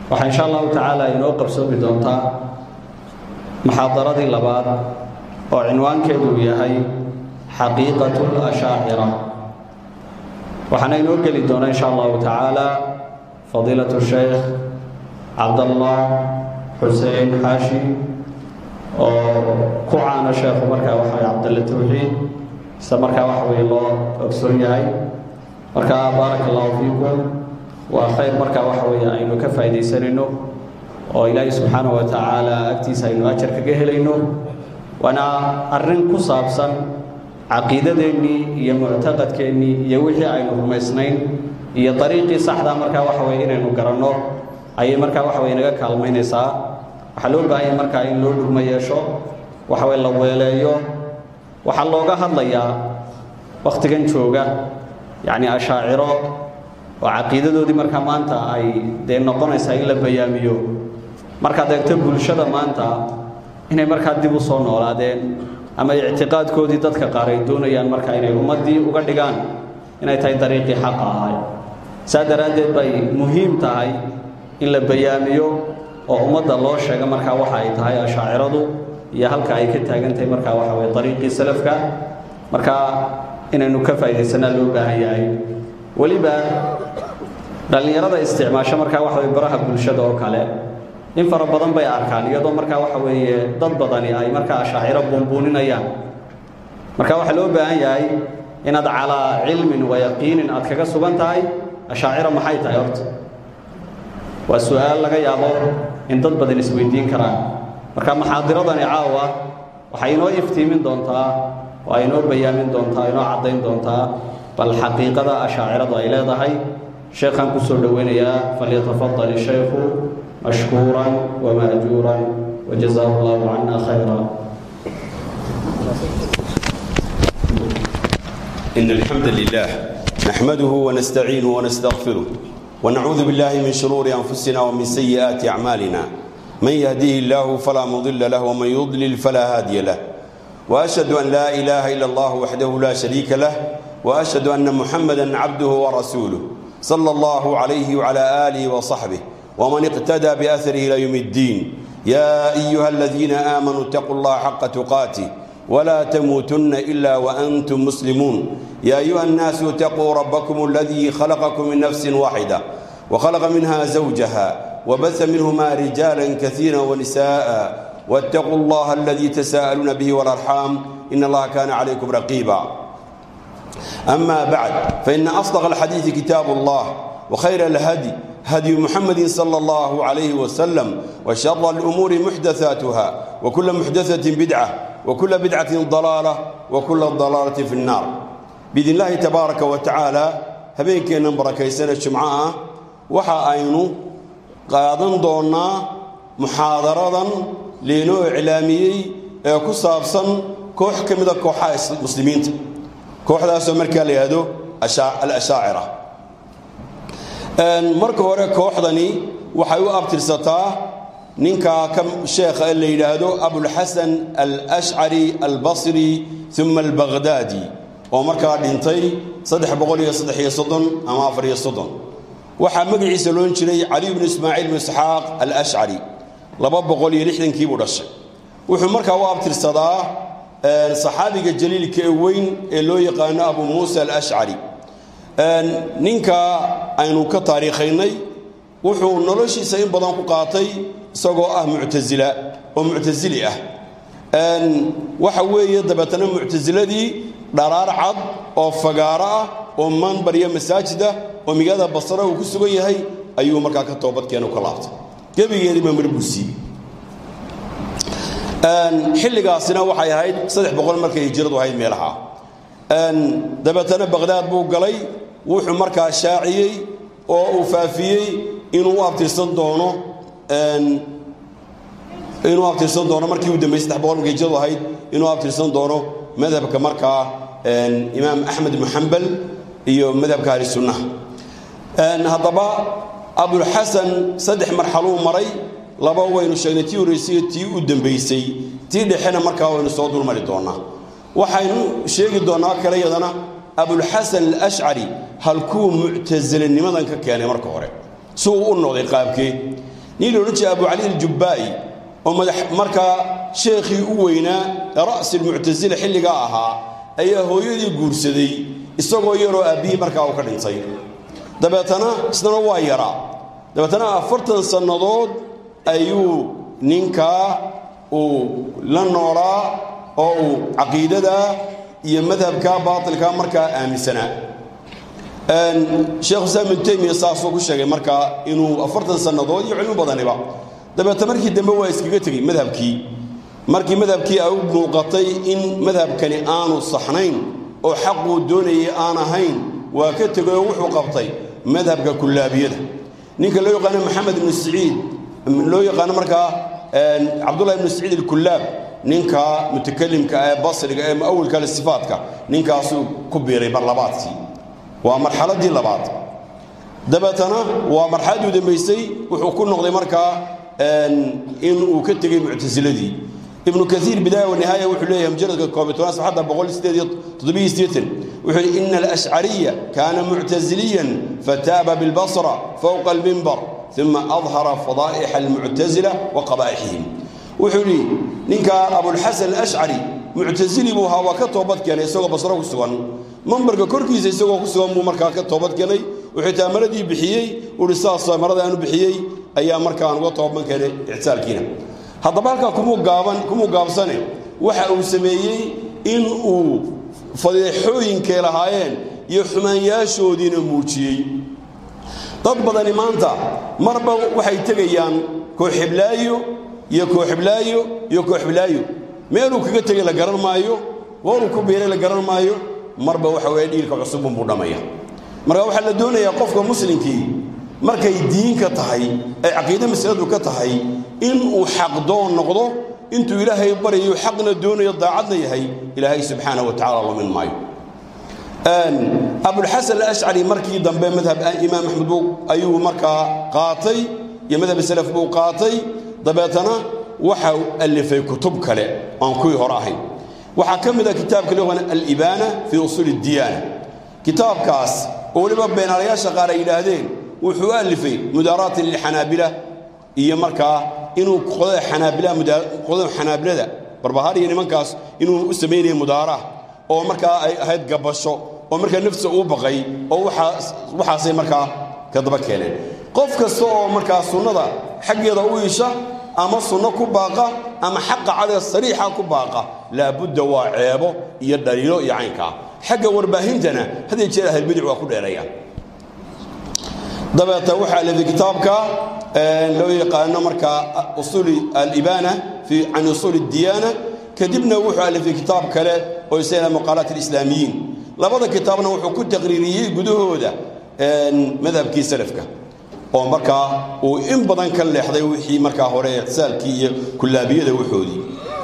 waxaa insha allahu tacaala inoo qabsoomi doontaa muxaadaradii labaad oo cinwaankeedu yahay xaqiiqatu lashaacira waxaana inoo geli doona insha allahu tacaala fadiilatu sheekh cabdallah xuseen xaashi oo ku caana sheekhu markaa waxa way cabdalle tawxiid isla markaa waxa weye loo ogsoon yahay marka baaraka allahu fiikum waa khayr markaa waxa weeye aynu ka faa'iidaysanayno oo ilaahay subxaanahu wa tacaala agtiisa aynu ajar kaga helayno waana arrin ku saabsan caqiidadeennii iyo muctaqadkeennii iyo wixii aynu rumaysnayn iyo dariiqii saxdaa markaa waxa weye inaynu garanno ayay markaa waxa weye naga kaalmaynaysaa waxaa loo baahanya markaa in loo dhugmo yeesho waxa weye la weeleeyo waxaa looga hadlayaa wakhtigan jooga yacni ashaaciro oo caqiidadoodii markaa maanta ay dee noqonaysaa in la bayaamiyo markaad eegto bulshada maanta inay markaa dib u soo noolaadeen ama ictiqaadkoodii dadka qaar ay doonayaan markaa inay ummaddii uga dhigaan inay tahay dariiqii xaqa ahay saa daraaddeed bay muhiim tahay in la bayaamiyo oo ummadda loo sheega markaa waxa ay tahay ashaaciradu iyo halka ay ka taagan tahay markaa waxa weye dariiqii salafka markaa inaynu ka faa'iidaysanaa loo baahan yahay weliba dhallinyarada isticmaasho markaa waxa weye baraha bulshada oo kale in fara badan bay arkaan iyadoo markaa waxa weeye dad badani ay markaa ashaaciro buunbuuninayaan marka waxaa loo baahan yahay inaad calaa cilmin wa yaqiinin aad kaga sugan tahay ashaaciro maxay tahay horta waa su-aal laga yaabo in dad badan isweydiin karaan marka maxaadiradani caawa waxay inoo iftiimin doontaa oo ay inoo bayaamin doontaa inoo caddayn doontaa bal xaqiiqada ashaaciradu ay leedahay sheekhaan kusoo dhoweynayaa falyatafadal ishaykhu mashkuuran wamaajuuran wajazaahu allahu cana khayra إن الحمد لله نحمده ونستعينه ونستغفره ونعوذ بالله من شرور أنفسنا ومن سيئات أعمالنا من يهديه الله فلا مضل له ومن يضلل فلا هادي له وأشهد أن لا إله إلا الله وحده لا شريك له وأشهد أن محمدا عبده ورسوله صلى الله عليه وعلى آله وصحبه ومن اقتدى بأثره إلى يوم الدين يا أيها الذين آمنوا اتقوا الله حق تقاته ولا تموتن إلا وأنتم مسلمون يا أيها الناس اتقوا ربكم الذي خلقكم من نفس واحدة وخلق منها زوجها وبث منهما رجالا كثيرا ونساء واتقوا الله الذي تساءلون به والأرحام إن الله كان عليكم رقيبا أما بعد فإن أصدق الحديث كتاب الله وخير الهدي هدي محمد صلى الله عليه وسلم وشر الأمور محدثاتها وكل محدثة بدعة وكل بدعة ضلالة وكل ضلالة في النار بإذن الله تبارك وتعالى هبينكينا بركيسنا الشمعاء وحا أينو قادن دونا محاضرة لينو إعلامي كصابصا كوح كمدا كوحا مسلمين كوح ذا سمركا ليهدو الأشاعرة marka hore kooxdani waxay u abtirsataa ninka ka sheekha la yidhaahdo abulxasan alashcari albasri uma albaqhdaadi oo markaa dhintay ama waxaa magaciisa loon jiray cali bnu ismaaciil bnu isxaaq alashcari kiibuu dhashay wuxuu markaa u abtirsadaa saxaabiga jaliilka ee weyn ee loo yaqaano abu muusa alashcari ninka aynu ka taariikhaynay wuxuu noloshiisa in badan ku qaatay isagoo ah muctasila oo muctasili ah waxa weeye dabeetana muctasiladii dharaar cad oo fagaaro ah oo manbarya masaajida oo magaalada basra uu ku sugan yahay ayuu markaa ka toobadkeenu ka laabtay gebigeediiba mar buu siiyey xilligaasina waxay ahayd saddex boqol markay hijiradu ahayd meelaha dabeetana baqhdaad buu galay wuxuu markaa shaaciyey oo uu faafiyey inuu u abtirsan doono inuu abtirsan doono markii uu dambeeyey saddex boqol markay hijiradu ahayd inuu abtirsan doono madhabka markaa imaam axmed ibnu xambal iyo madhabka ahli sunnaha haddaba abulxasan saddex marxaluu maray laba waynu sheegnay tii horreysay tii u dambaysay tii dhexena markaa waynu soo dulmari doonnaa waxaynu sheegi doonnaa kale yadana abulxasan alashcari halkuu muctasilinimadan ka keenay marka hore si uu u noqday qaabkee nin la odhan jiray abu cali aljubbaa'i oo madax markaa sheekhii u weynaa ra'si almuctasila xilligaa ahaa ayaa hooyadii guursaday isagoo yaroo aabbihii markaa uu ka dhintay dabeetana isnana waa yaraa dabeetana afartan sannadood ayuu ninkaa uu la noolaa oo uu caqiidada iyo madhabka baatilka markaa aaminsanaa sheekhu islaam ibnu taymiya saasuu ku sheegay markaa inuu afartan sannadood iyo cilmi badaniba dabeeta markii dambe waa iskaga tegey madhabkii markii madhabkii ay u muuqatay in madhabkani aanu saxnayn oo xaquu doonayay aan ahayn waa ka tegay oo wuxuu qabtay madhabka kullaabiyada ninka loo yaqaano maxamed ibnu saciid loo yaqaano markaa cabdullahi ibnu saciid alkullaab ninka mutakalimka ee basriga ee muawilka le sifaatka ninkaasuu ku biiray marlabaadkii waa marxaladii labaad dabeetana waa marxaladii u dambaysay wuxuu ku noqday markaa in uu ka tegey muctasiladii ibnu kaiir bidaaya wanihaaya wuxuu leeyahay mujaradka koob iyo tobnaad saxadda boqol sideed iyo toddobiyo siddeetan wuxuu yidhi ina alashcariya kaana muctasiliyan fataaba bilbasra fowqa almimbar uma adhara fadaa'ixa almuctasila wa qabaa'ixihim wuxuu yidhi ninka abulxasan alashcari muctasili buu ahaa waa ka toobad keenay isagoo basro ku sugan mambarka korkiisa isagoo ku sugan buu markaa ka toobad keenay wuxuu taamaradii bixiyey uhi saas marada aanu bixiyey ayaa markaan uga toobad keenay ictisaalkiina haddaba halkaa kumuu gaaban kumuu gaabsane waxa uu sameeyey in uu fadeexooyinkay lahaayeen iyo xumaanyaashoodiina muujiyey dad badani maanta marba waxay tegayaan kooxiblaayo iyo kooxiblaayo iyo kooxiblaayo meeluu kaga tegay la garan maayo gooruu ku biiray la garan maayo marba waxa weeye dhiilka cusubunbuu dhammaya marka waxaa la doonayaa qofka muslimkii markay diinka tahay ay caqiide masaladu ka tahay inuu xaqdoon noqdo intuu ilaahay baryayo xaqna doonayo daacadna yahay ilaahay subxaana wa tacala lumin maayo abulxasan alashcari markii dambe madhab imaam axmed buu ayuu markaa qaatay iyo madhab salaf buu qaatay dabeetana waxa alifay kutub kale aan kuwii hore ahayn waxaa ka mid a kitaabka loo yaqaan alibaana fii usuuli diyaana kitaabkaas oo weliba beenaalayaasha qaar ay yidhaahdeen wuxuu alifay mudaaraatin lilxanaabila iyo markaa inuu qodada xanaabilaha qodada xanaabilada barbahaar iyo nimankaas inuu u samaynayay mudaaraah oo markaa ay ahayd gabasho oo markaa nafsa uu baqay oo waxaas waxaasay markaa ka daba keeneen qof kasta oo markaa sunnada xaggeeda u isha ama sunno ku baaqa ama xaqa cadee sariixa ku baaqa laabudda waa ceebo iyo dhaliilo iyo caynkaa xagga warbaahintana haddii jeer ahlbidic waa ku dheereeyaan dabeeta waxaa leeday kitaabka loo yaqaano markaa usuuli alibaana fi can usuuli diyaana kadibna wuxuu alifay kitaab kale oo isagana maqaalaat alislaamiyiin labada kitaabna wuxuu ku taqriiriyey gudahooda madhabkii salafka oo markaa uu in badan ka leexday wixii markaa hore ictisaalkii iyo kullaabiyada waxoodii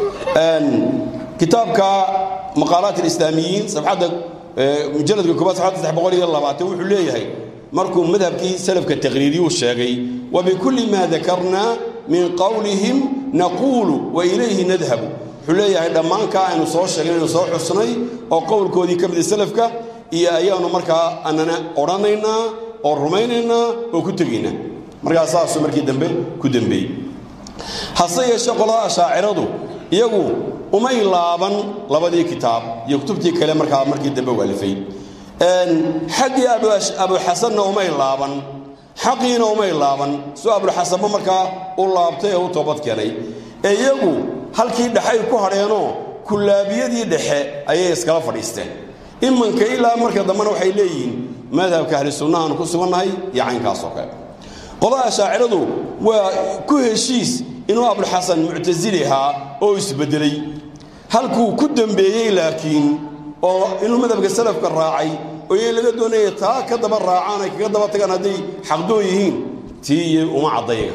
kitaabka maqaalaat alislaamiyiin sabxadda mujaladka koobaad sabxadda saddex boqol iyo labaatan wuxuu leeyahay markuu madhabkii salafka taqriiriyuu sheegay wabikulli maa dakarnaa min qowlihim naquulu wa ilayhi nadhabu wuxuu leeyahay dhammaankaa aynu soo sheegnay aynu soo xusnay oo qowlkoodii ka mida salafka iyo ayaanu markaa anana odhanaynaa oo rumaynaynaa oo ku tegaynaa markaa saasuu markii dambe ku dembeeyey hase yeeshee qolada ashaaciradu iyagu umay laaban labadii kitaab iyo kutubtii kale markaa markii dambe waalifay xaggii abuxasanna umay laaban xaqiina umay laaban suu abulxasanba markaa u laabtay ee u toobad keenay ee iyagu halkii dhexay ku hadheenoo kullaabiyadii dhexe ayay iskala fadhiisteen imanka ilaa marka dambena waxay leeyihiin madhabka ahli sunnahaanu ku sugannahay iyo caynkaas oo kale qolada ashaaciradu waa ku heshiis inuu abulxasan muctasili ahaa oo isbeddelay halkuu ku dembeeyey laakiin oo inuu madhabka salafka raacay oo iy laga doonaya taa ka daba raacaan ay kaga daba tagaan hadday xaqdoon yihiin tii iyo uma caddayaga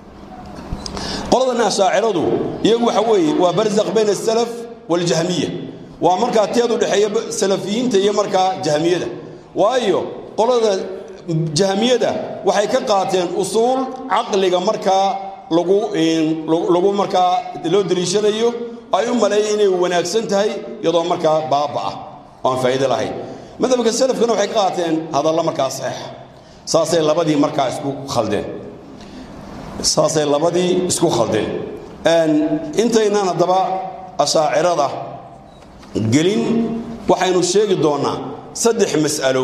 qoladan ashaaciradu iyagu waxa weeye waa barzaq bayna asalaf waljahmiya waa markaa teed u dhexeeya salafiyiinta iyo markaa jahmiyada waayo qolada jahmiyada waxay ka qaateen usuul caqliga markaa lagu lagu markaa loo deliishanayo ay u maleeyeen inay wanaagsan tahay iyadoo markaa baaba ah oo aan faa'iido lahayn madhabka salafkana waxay ka qaateen hadalla markaa saxiixa saasay labadii markaa isku khaldeen saasay labadii isku khaldeen intaynaan haddaba ashaacirada gelin waxaynu sheegi doonnaa saddex mas'alo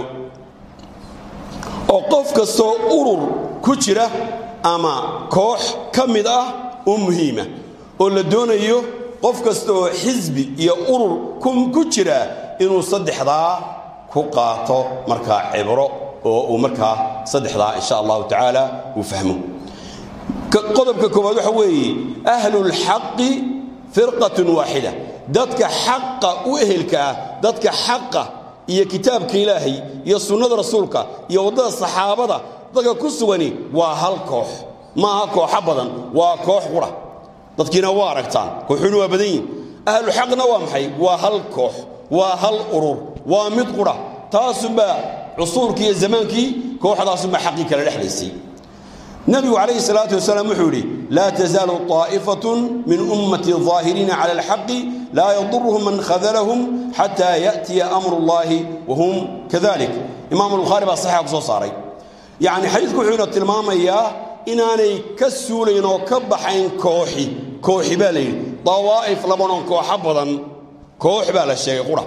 oo qof kastoo urur ku jira ama koox ka mid ah oo muhiima oo la doonayo qof kasta oo xisbi iyo urur ku jira inuu saddexdaa ku qaato markaa cibro oo uu markaa saddexdaa insha allahu tacaala uu fahmo qodobka koowaad waxa weeye ahlulxaqi firqatun waaxida dadka xaqa u ehelka ah dadka xaqa iyo kitaabka ilaahay iyo sunnada rasuulka iyo waddada saxaabada dadka ku sugani waa hal koox ma aha kooxo badan waa koox qura dadkiina waa aragtaan kooxuuna waa badan yihin ahluxaqna waa maxay waa hal koox waa hal urur waa mid qura taasunbaa cusuurkii iyo zamaankii kooxdaasunbaa xaqii kala dhexlaysay nebigu calayhi salaatu wasalaam wuxuu yidhi laa tasaalu طaa'ifatun min ummati ظaahiriina cala alxaqi laa yaduruhum man khadalahum xataa ya'tiya amru اllahi wahum kadalik imaamu albukhaari baa saxixa ku soo saaray yacni xadiidku wuxuu ina tilmaamayaa inaanay ka suulayn oo ka baxayn kooxi kooxi baa la yidhi dawaa'if labanon kooxo badan koox baa la sheegay qura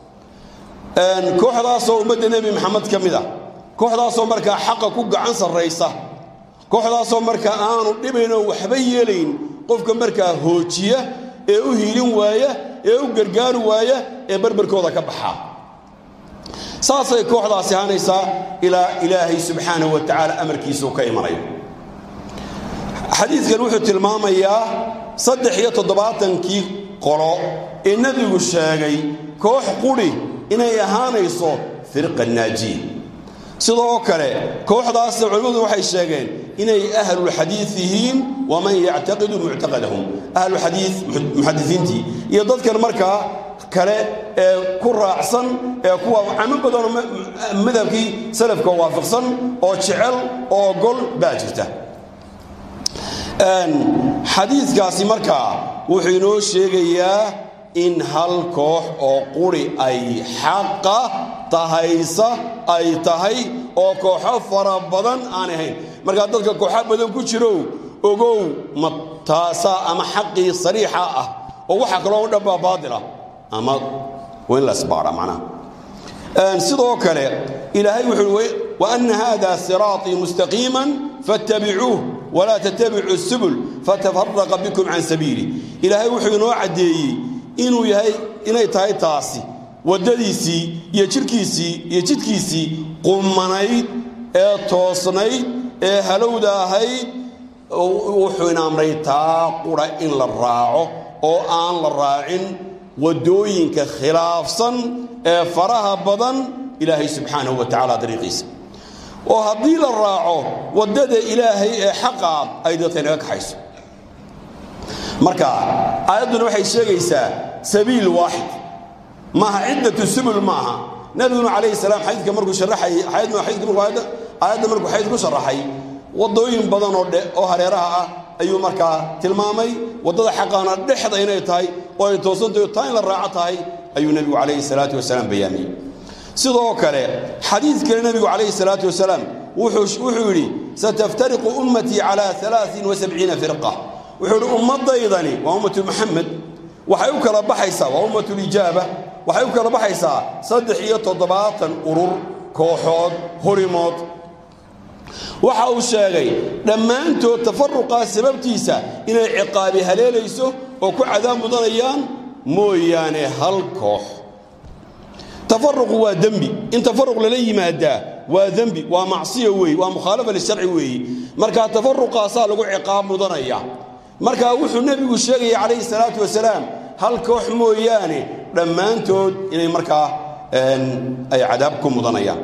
kooxdaasoo ummadda nebi maxamed ka mid ah kooxdaasoo markaa xaqa ku gacan sarraysa kooxdaasoo markaa aanu dhibaynoo waxba yeelayn qofka markaa hoojiya ee u hiilin waaya ee u gargaari waaya ee barbarkooda ka baxa saasay kooxdaasi ahaanaysaa ilaa ilaahay subxaanahu wa tacaala amarkiisuu ka imanayo xadiidkan wuxuu tilmaamayaa saddex iyo toddobaatankii qolo ee nebigu sheegay koox qudhi inay ahaanayso firqa naajiya sidoo kale kooxdaasna culimmadu waxay sheegeen inay ahlulxadiid yihiin waman yactaqidu muctaqadahum ahlulxadiid muxadisiintii iyo dadkan markaa kale ee ku raacsan ee kuwa camo badanoo madhabkii salafka waafaqsan oo jecel oo ogol baa jirta xadiidkaasi markaa wuxuu inoo sheegayaa in hal koox oo quri ay xaqa tahaysa ay tahay oo kooxo fara badan aan ahayn markaa dadka kooxo badan ku jirow ogow ma taasaa ama xaqii sariixa ah oo waxa kaloo u dhanbaa baadila ama waa in la isbaara macnaha sidoo kale ilaahay wuxuu uhi waana hada siraaطii mustaqiima faاtabicuuh walaa tatabicuu subul fatafaraqa bikum can sabiili ilaahay wuxuu inoo caddeeyey inuu yahay inay tahay taasi waddadiisii iyo jidhkiisii iyo jidhkiisii qumanayd ee toosnayd ee halowda ahayd wuxuu ina amray taa qura in la raaco oo aan la raacin waddooyinka khilaafsan ee faraha badan ilaahay subxaanahu wa tacala dariiqiisa oo haddii la raaco waddada ilaahay ee xaqaa ay dadka inaga kaxayso marka aayadduna waxay sheegaysaa sabiil waaxid maaha ciddatu subul maaha nabiguna calayhi salaam xadiidka markuu sharaxay aayadda markuu xadiid ku sharaxay waddooyin badan oo dhe oo hareeraha ah ayuu markaa tilmaamay waddada xaqaana dhexda inay tahay oo ay toosantahy taa in la raaco tahay ayuu nebigu calayhi salaatu wasalaam bayaamiyey sidoo kale xadiid kale nebigu calayhi salaatu wasalaam wuxuu yidhi sataftariqu ummatii calaa alaain wasabciina firqa wuxuu idhi ummaddaydani waa ummatu muxamed waxay u kala baxaysaa waa ummatulijaaba waxay u kala baxaysaa saddex iyo toddobaatan urur kooxood horimood waxa uu sheegay dhammaantood tafaruqaa sababtiisa inay ciqaabi haleelayso oo ku cadaab mudanayaan mooyaane hal koox tafaruqu waa dembi in tafaruq lala yimaadaa waa dembi waa macsiya weeye waa mukhaalafa lisharci weeye markaa tafaruqaasaa lagu ciqaab mudanaya markaa wuxuu nebigu sheegaya calayhi salaatu wasalaam hal koox mooyaane dhammaantood inay markaa ay cadaab ku mudanayaan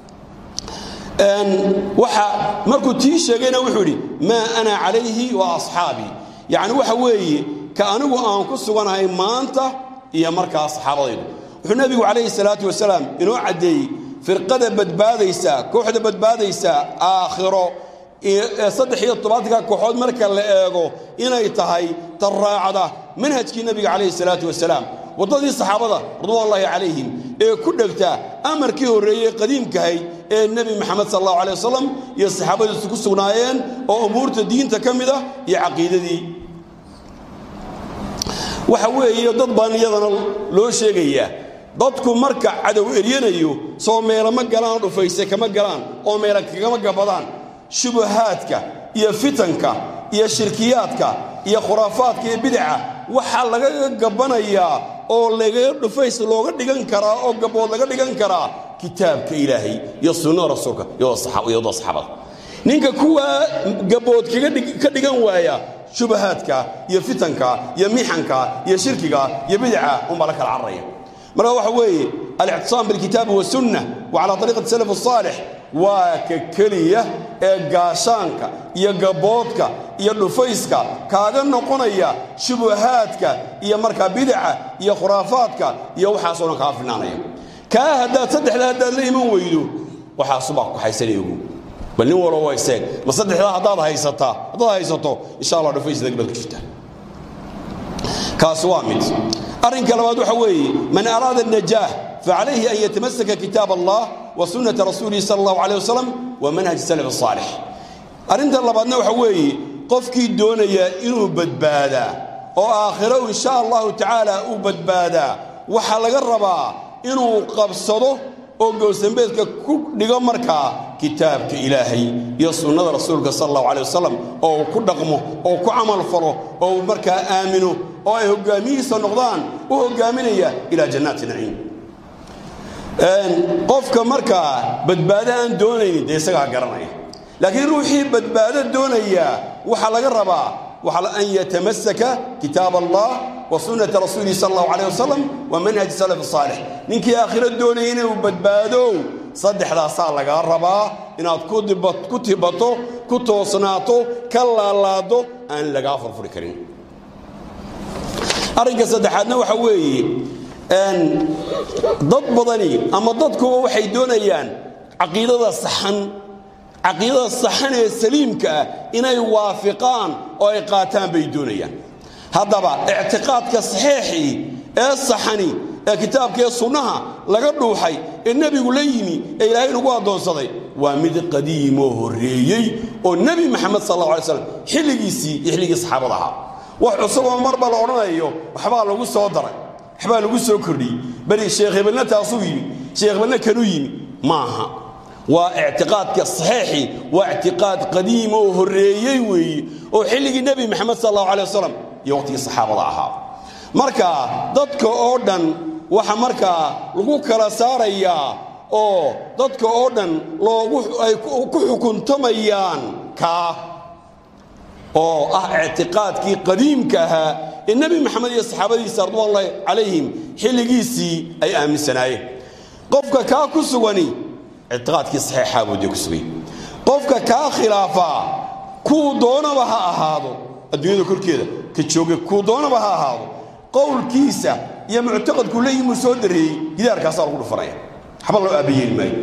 waxa markuu tii sheegayna wuxuu idhi maa ana calayhi wa asxaabii yacni waxa weeye ka anigu aan ku suganahay maanta iyo markaa saxaabadaydu wuxuu nebigu calayhi salaatu wasalaam inoo caddeeyey firqada badbaadaysa kooxda badbaadaysa aakhiro saddex iyo tobaatanka kooxood marka la eego inay tahay ta raacda manhajkii nebiga calayhi salaatu wasalaam waddadii saxaabada ridwanullaahi calayhim ee ku dhegta amarkii horreeyey qadiimkahay ee nebi maxamed sal allahu alay wasalam iyo saxaabadiisu ku sugnaayeen oo umuurta diinta ka mid ah iyo caqiidadii waxa weeye dad baan iyadana loo sheegayaa dadku marka cadow eryanayo soo meelama galaan dhufayse kama galaan oo meela kagama gabadaan shubahaadka iyo fitanka iyo shirkiyaadka iyo khuraafaadka iyo bidaca waxaa laga gabbanayaa oo laga dhufays looga dhigan karaa oo gabbood laga dhigan karaa kitaabka ilaahay iyo sunnada rasuulka iyadoo saxaabada ninka kuwaa gabbood ka dhigan waaya shubahaadka iyo fitanka iyo mixanka iyo shirkiga iyo bidaca unbaa la kala cararaya marka waxa weeye alictisaam bilkitaabi wasunna wa calaa ariiqati salaf asaalix waa ka keliya ee gaashaanka iyo gabboodka iyo dhufayska kaaga noqonaya shubahaadka iyo markaa bidaca iyo khuraafaadka iyo waxaasoo dhan kaa filnaanaya kaa haddaad saddexdaa haddaad la iman weydo waxaasubaa ku haysanaya ogu bal nin walba waa iseeg ma saddexdaa haddaad haysataa haddaad haysato insha allah dhufaysdaga baad ku jirtaa kaasi waa mid arrinka labaad waxa weeye man araada الnajaah facalayhi an yatamasaka kitaab allah wa sunnata rasuulihi sala allahu alayh wasalam wa manhaj salaf الصaalix arrinta labaadna waxa weeye qofkii doonaya inuu badbaadaa oo aakhiro insha allahu tacaala uu badbaadaa waxaa laga rabaa inuu qabsado oo gowsambeedka ku dhigo markaa kitaabka ilaahay iyo sunnada rasuulka sala allahu alay wasalam oo uu ku dhaqmo oo ku camal falo oo uu markaa aamino oo ay hoggaamihiisa noqdaan u hoggaaminaya ilaa jannaati naciim qofka markaa badbaado aan doonaynin dee isagaa garanaya laakiin ruuxii badbaado doonaya waxaa laga rabaa an yatamasaka kitaab allah wa sunnata rasuulihi sal allahu alayh wasalam wa manhaj salaf saalix ninkii aakhiro doonaya inuu badbaadow saddexdaasaa lagaa rabaa inaad ku tibato ku toosnaato ka laalaado aan lagaa furfuri karin arrinka saddexaadna waxa weeye dad badani ama dadkuba waxay doonayaan caqiidada saxan caqiidada saxan ee saliimka ah inay waafiqaan oo ay qaataan bay doonayaan haddaba ictiqaadka saxiixii ee saxani ee kitaabka ee sunnaha laga dhuuxay ee nebigu la yimi ee ilaahay nagu addoonsaday waa mid qadiimoo horreeyey oo nebi maxamed sal alla alay slam xilligiisii iyo xilligii saxaabada ahaa wax cusuboo marba la odhanayo waxbaa lagu soo daray waxbaa lagu soo kordhiyey beri sheekh hebelna taasuu yimi sheekh hebelna kanuu yimi maaha waa ictiqaadka saxiixi waa ictiqaad qadiim oo horreeyey weeye oo xilligii nebi maxamed sal allahu alay wasalam iyo waqtigii saxaabada ahaa marka dadka oo dhan waxa markaa lagu kala saarayaa oo dadka oo dhan loogu ay ku xukuntamayaan kaa oo ah ictiqaadkii qadiimka ahaa ee nebi maxamed iyo saxaabadiisa ridwanullahi calayhim xilligiisii ay aaminsanaayeen qofka kaa ku sugani ictiqaadkii saxiixaa buu dee ku sugay qofka kaa khilaafaa kuu doonaba ha ahaado adduunyada korkeeda ka jooga kuu doonaba ha ahaado qowlkiisa iyo muctaqadku la yimuu soo dareeyey gidaarkaasaa lagu dhufanaya waxba loo aabayeeli maayo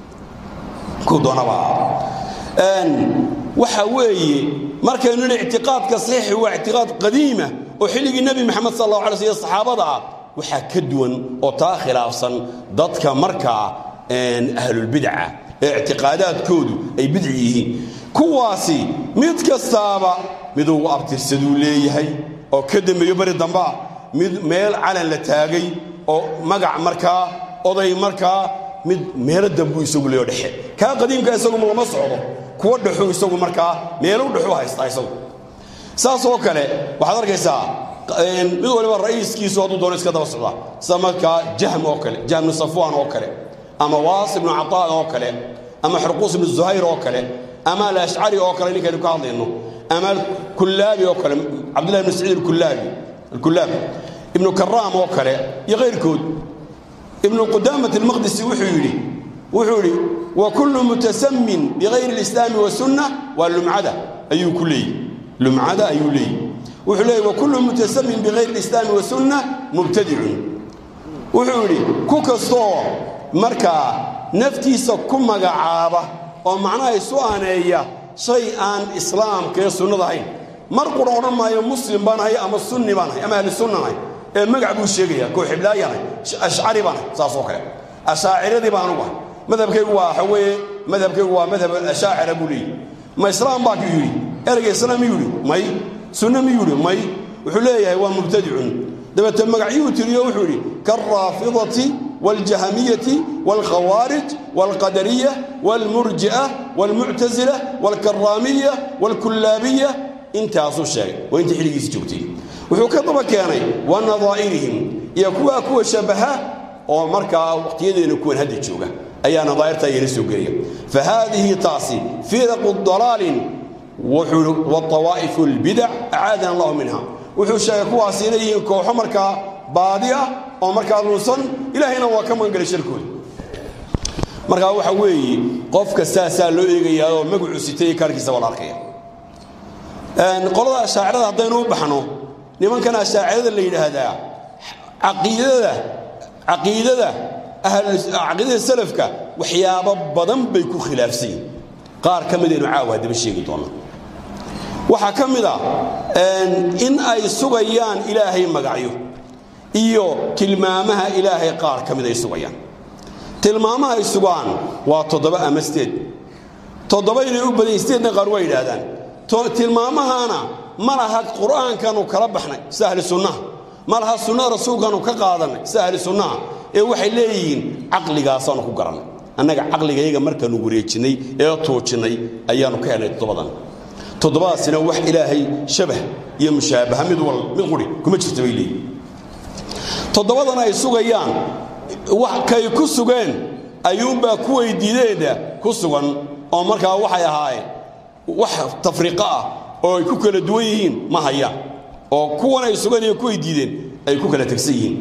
kuu doonaba ha ahaado waxa weeye markaynu nidhi ictiqaadka saxiixi waa ictiqaad qadiima oo xilligii nebi maxamed sal allahu alay sl saxaabada ah waxaa ka duwan oo taa khilaafsan dadka markaa ahlulbidca ee ictiqaadaadkoodu ay bidci yihiin kuwaasi mid kastaaba mid ugu abtirsaduu leeyahay oo ka dambeeyo beri dambaa mid meel calan la taagay oo magac markaa oday markaa mid meelo dambuu isagu leeyo dhexe kaa qadiimka isagu lama socdo kuwa dhexu isagu markaa meelo dhexu haystaa isagu saas oo kale waxaad arkaysaa mid waliba ra'iiskiisu hadduu doono iska daba socdaa sida markaa jahm oo kale jahm bnu safwaan oo kale ama waas ibnu cataan oo kale ama xurquus ibnu zuhayr oo kale ama alashcari oo kale ninkaynu ka hadlayno ama alkullaabi oo kale cabdullahi ibnu saciid alkullaabi alkullaab ibnu karaam oo kale iyo kayrkood ibnu qudaamat almaqdisi wuxuu yidhi wuxuu yidhi wa kullu mutasamin bikayri alislaami wasunna waa lumcada ayuu ku leeyihi lumcada ayuu leeyihi wuxuu leeyahy wa kullu mutasamin bikayri alislaami wasunna mubtadicun wuxuu yidhi ku kastoo markaa naftiisa ku magacaaba oo macnaha isu aaneeya shay aan islaamka ee sunnada ahayn mar qura odhan maayo muslim baan ahay ama sunni baan ahay ama ahli sunnan ahay ee magac buu sheegaya kooxiblaayaan ahay ashcari baan ahay saas oo kale ashaaciradii baan ugu ahay madhabkaygu waa waxa weeye madhabkaygu waa madhab ashaacira buu leeyahy ma islaam baa ku yidhi ereyga islaam miyuu yidhi may sunno miyuu yidhi may wuxuu leeyahay waa mubtadicun dabeete magacyuu tiriyo wuxuu yidhi kaalraafidati wاljahamiyati wاlkhawaarij wاlqadariya wاlmurji'a wاlmuctasila wاlkaraamiya wاlkullaabiya intaasuu sheegay waa intii xilligiisi joogtay wuxuu ka daba keenay wa nadaa'irihim iyo kuwaa kuwa shabaha oo markaa waqtiyadeena kuwan hadda jooga ayaa nadaa'irta iyana soo gelaya fa haadihi taasi firaqu dalaalin waawaa'ifu اlbidac acaadana allahu minha wuxuu sheegay kuwaasi inay yihiin kooxo markaa baadi ah oo markaa lunsan ilaahayna waa ka magangelay sharkooda markaa waxa weeye qofka saasaa loo eegayaa oo magacu sitay iyo kaarkiisa waa la arkaya qolada ashaacirada haddaynu u baxno nimankan ashaacirada la yidhaahdaa caqiidada caqiidada caqiidada salafka waxyaabo badan bay ku khilaafsan yihin qaar ka midaynu caawa haddaba sheegi doona waxaa ka mid a in ay sugayaan ilaahay magacyo iyo tilmaamaha ilaahay qaar ka mid ay sugayaan tilmaamaha ay sugaan waa toddoba ama sideed toddoba inay u badan yihin sideedna qaar waa yidhaahdaan tilmaamahana ma laha qur'aankanu kala baxnay sida ahli sunnaha ma laha sunnada rasuulkaanu ka qaadannay sida ahli sunnaha ee waxay leeyihiin caqligaasaanu ku garannay annaga caqligayaga markaanu wareejinnay ee tuujinnay ayaannu ka helnay toddobadan toddobadaasina wax ilaahay shabah iyo mushaabaha mid wal mid quri kuma jirta bay leeyihin toddobadan ay sugayaan wax kay ku sugeen ayuunbaa kuway diideenna ku sugan oo markaa waxay ahaayeen wax tafriiqo ah oo ay ku kala duwan yihiin ma hayaan oo kuwan ay sugan iyo kuway diideen ay ku kala tegsan yihiin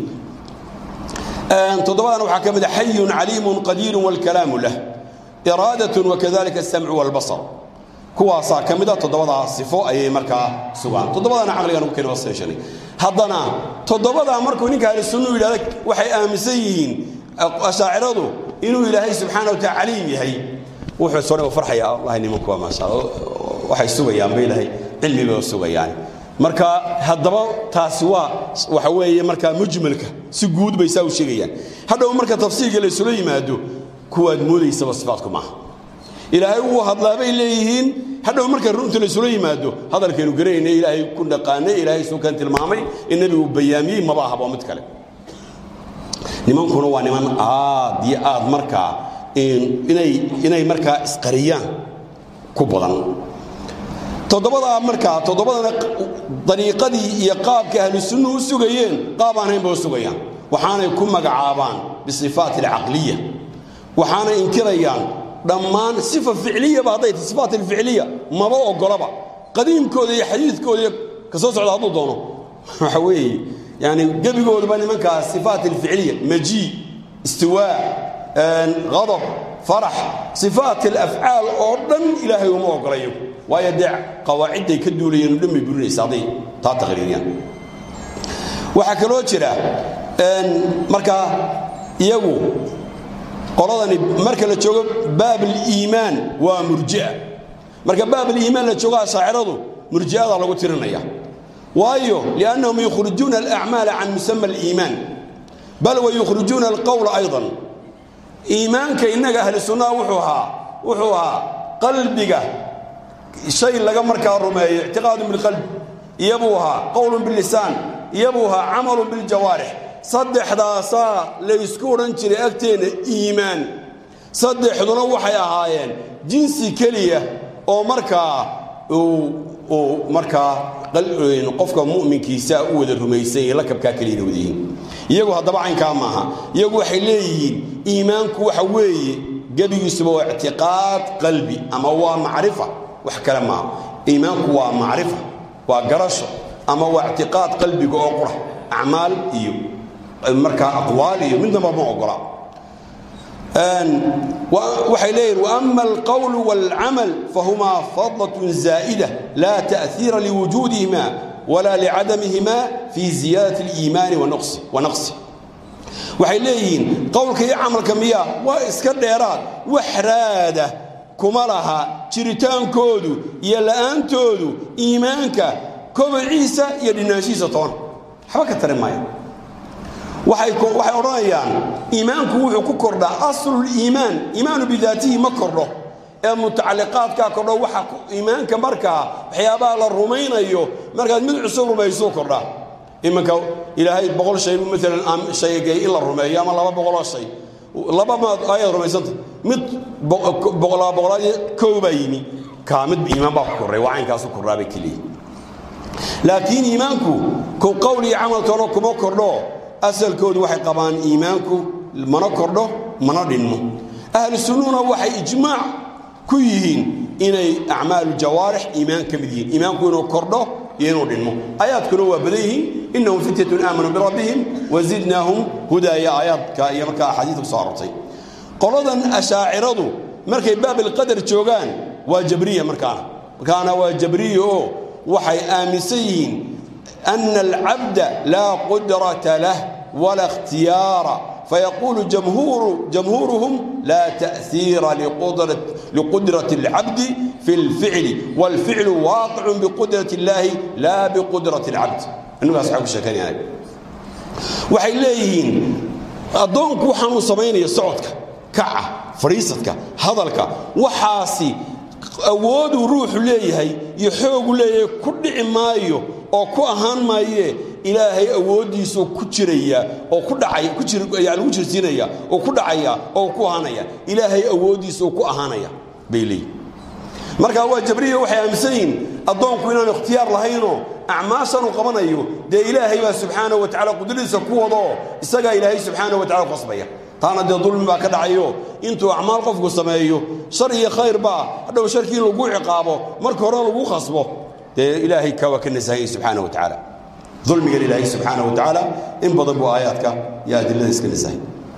toddobadan waxaa ka mid a xayun caliimun qadiirun wاlkalaamu lah iraadatun wakadalika asamcu wاlbasar kuwaasaa ka mid a toddobadaa sifo ayay markaa sugaan toddobadana caqligan ugu keen waa seeshanay haddana toddobadaa markuu ninka ahli sunnu yidhahda waxay aaminsan yihiin ashaaciradu inuu ilaahay subxaana wa taala caliim yahay wuxuu soo farxaya wallahi nimanku waa maasha waxay sugayaan bay ilahay cilmi bay sugayaan marka haddaba taasi waa waxa weeye markaa mujmalka si guud bay saa u sheegayaan hadhow marka tafsiirka la isula yimaado kuwaad moodaysaba sifaadku maaha ilaahay wuu hadlaa bay leeyihiin hadhow marka runta la isula yimaado hadalkaynu garanayna ilaahay ku dhaqaanay ilaahay suukan tilmaamay in nebigu bayaamiyey maba ahaba mid kale nimankuna waa niman aad iyo aad markaa inay inay markaa isqariyaan ku badan toddobadaa markaa toddobadana dariiqadii iyo qaabka ahlu sunnuhu u sugayeen qaab aan haynba u sugayaan waxaanay ku magacaabaan bisifaat alcaqliya waxaanay inkirayaan dhammaan sifa ficliyaba hadday tahay sifaat alficliya maba ogolaba qadiimkooda iyo xadiidkooda iyo ka soo socda hadduu doono waxa weeye yani gebigooduba nimankaas sifaat alficliya majii istiwaa adab farax sifaat alafcaal oo dhan ilaahay uma ogola iyagu waayo dee qawaacidday ka duulayeen dhan bay burinaysa hadday taa taqriiriyaan waxaa kaloo jira markaa iyagu qoladani marka la joogo baab aliimaan waa murjia marka baab aliimaan la joogo ashaaciradu murji'ada lagu tirinaya waayo liannahum yukhrijuuna alacmaala can musama aliimaan bal wa yukhrijuuna alqowla aydan iimaanka innaga ahli sunnaha wuxuu ahaa wuxuu ahaa qalbiga shay laga markaa rumeeyo ictiqaadun bilqalbi iyabuu ahaa qowlun billisaan iyabuu ahaa camalun biljawaarix saddexdaasaa laysku odhan jiray agteenna iimaan saddexduna waxay ahaayeen jinsi keliya oo markaa uu markaa qofka mu'minkiisa u wada rumaysan yahe lakabkaa keliyana wada yihiin iyagu haddaba caynkaa maaha iyagu waxay leeyihiin iimaanku waxa weeye gebigiisuba waa ictiqaad qalbi ama waa macrifa wax kale maaha iimaanku waa macrifa waa garasho ama waa ictiqaad qalbiga oo qura acmaal iyo markaa aqwaal iyo midnaba ma ogola waxay leeyihin waama alqowl wاlcamal fahumaa fadlaة zaa'ida laa ta'hiira liwujuudihima wala licadamihima fi ziyaadati اliimaani wanaqsi waxay leeyihiin qowlka iyo camalka miya waa iska dheeraad wax raada kuma laha jiritaankoodu iyo la'aantoodu iimaanka kobaciisa iyo dhinaanshihiisa toona waxba ka tari maaya waxay odhanayaan iimaanku wuxuu ku kordhaa asluliimaan iimaanu bidaatihi ma kordho ee mutacalliqaadkaa kordho waxa iimaanka markaa waxyaabaha la rumaynayo markaad mid cusub rumaysuu kordhaa iminka ilaahay boqol shay maalan shaygay in la rumeeyo ama laba boqoloo shay laba maad ayaad rumaysanta mid boqolaa boqolaad kow baa yimi kaa mid iimaan baa ku korray waa caynkaasu kordhaabay keliya laakiin iimaanku ku qowl iyo camaltoona kuma kordho asalkoodu waxay qabaan iimaanku mana kordho mana dhinmo ahlu sunnuhuna waxay ijmaac ku yihiin inay acmaalu jawaarix iimaan ka mid yihiin iimaanku inuu kordho iyo inuu dhinmo aayaadkuna waa badan yihiin innahum fityatun aamanuu birabbihim wazidnaahum hudaaya aayaadka iyo markaa axaadiidka ku soo arortay qoladan ashaaciradu markay baabilqadar joogaan waa jabriya markaana markaana waa jabriya oo waxay aaminsan yihiin ana alcabda laa qudrata lah wala ikhtiyaara فيقول جمهور جمهورهم لا تأثير لقدرة, لقدرة العبد في الفعل والفعل واقع بقدرة الله لا بقدرة العبد أنه أصحاب الشكاني يعني waxay leeyihiin addoonku waxaanuu samaynaya socodka kaca fadhiisadka hadalka waxaasi awooduu ruuxu leeyahay iyo xoogu leeyahay ku dhici maayo oo ku ahaan maayee ilaahay awooddiisuu ku jiraya oo ku dhacaya ku jir yani lagu jirsiinaya oo ku dhacaya oo ku ahaanaya ilaahay awooddiisuu ku ahaanaya bay leeyihin marka waa jabriya waxay aaminsan yihiin addoonku inaanu ikhtiyaar lahaynoo acmaashan uu qabanayo dee ilaahay baa subxaana wa tacala qudradiisa ku wadoo isagaa ilaahay subxaana wa tacala qasbaya taana dee dulmi baa ka dhacayo intuu acmaal qofku sameeyo shar iyo khayr baa hadhow sharkii in lagu ciqaabo marka hore lagu khasbo dee ilaahay ka waa ka nasahayay subxaana wa tacaala dulmigan ilaahay subxaana wa tacaala in badan buu aayaadka iyo adilada iska nasahay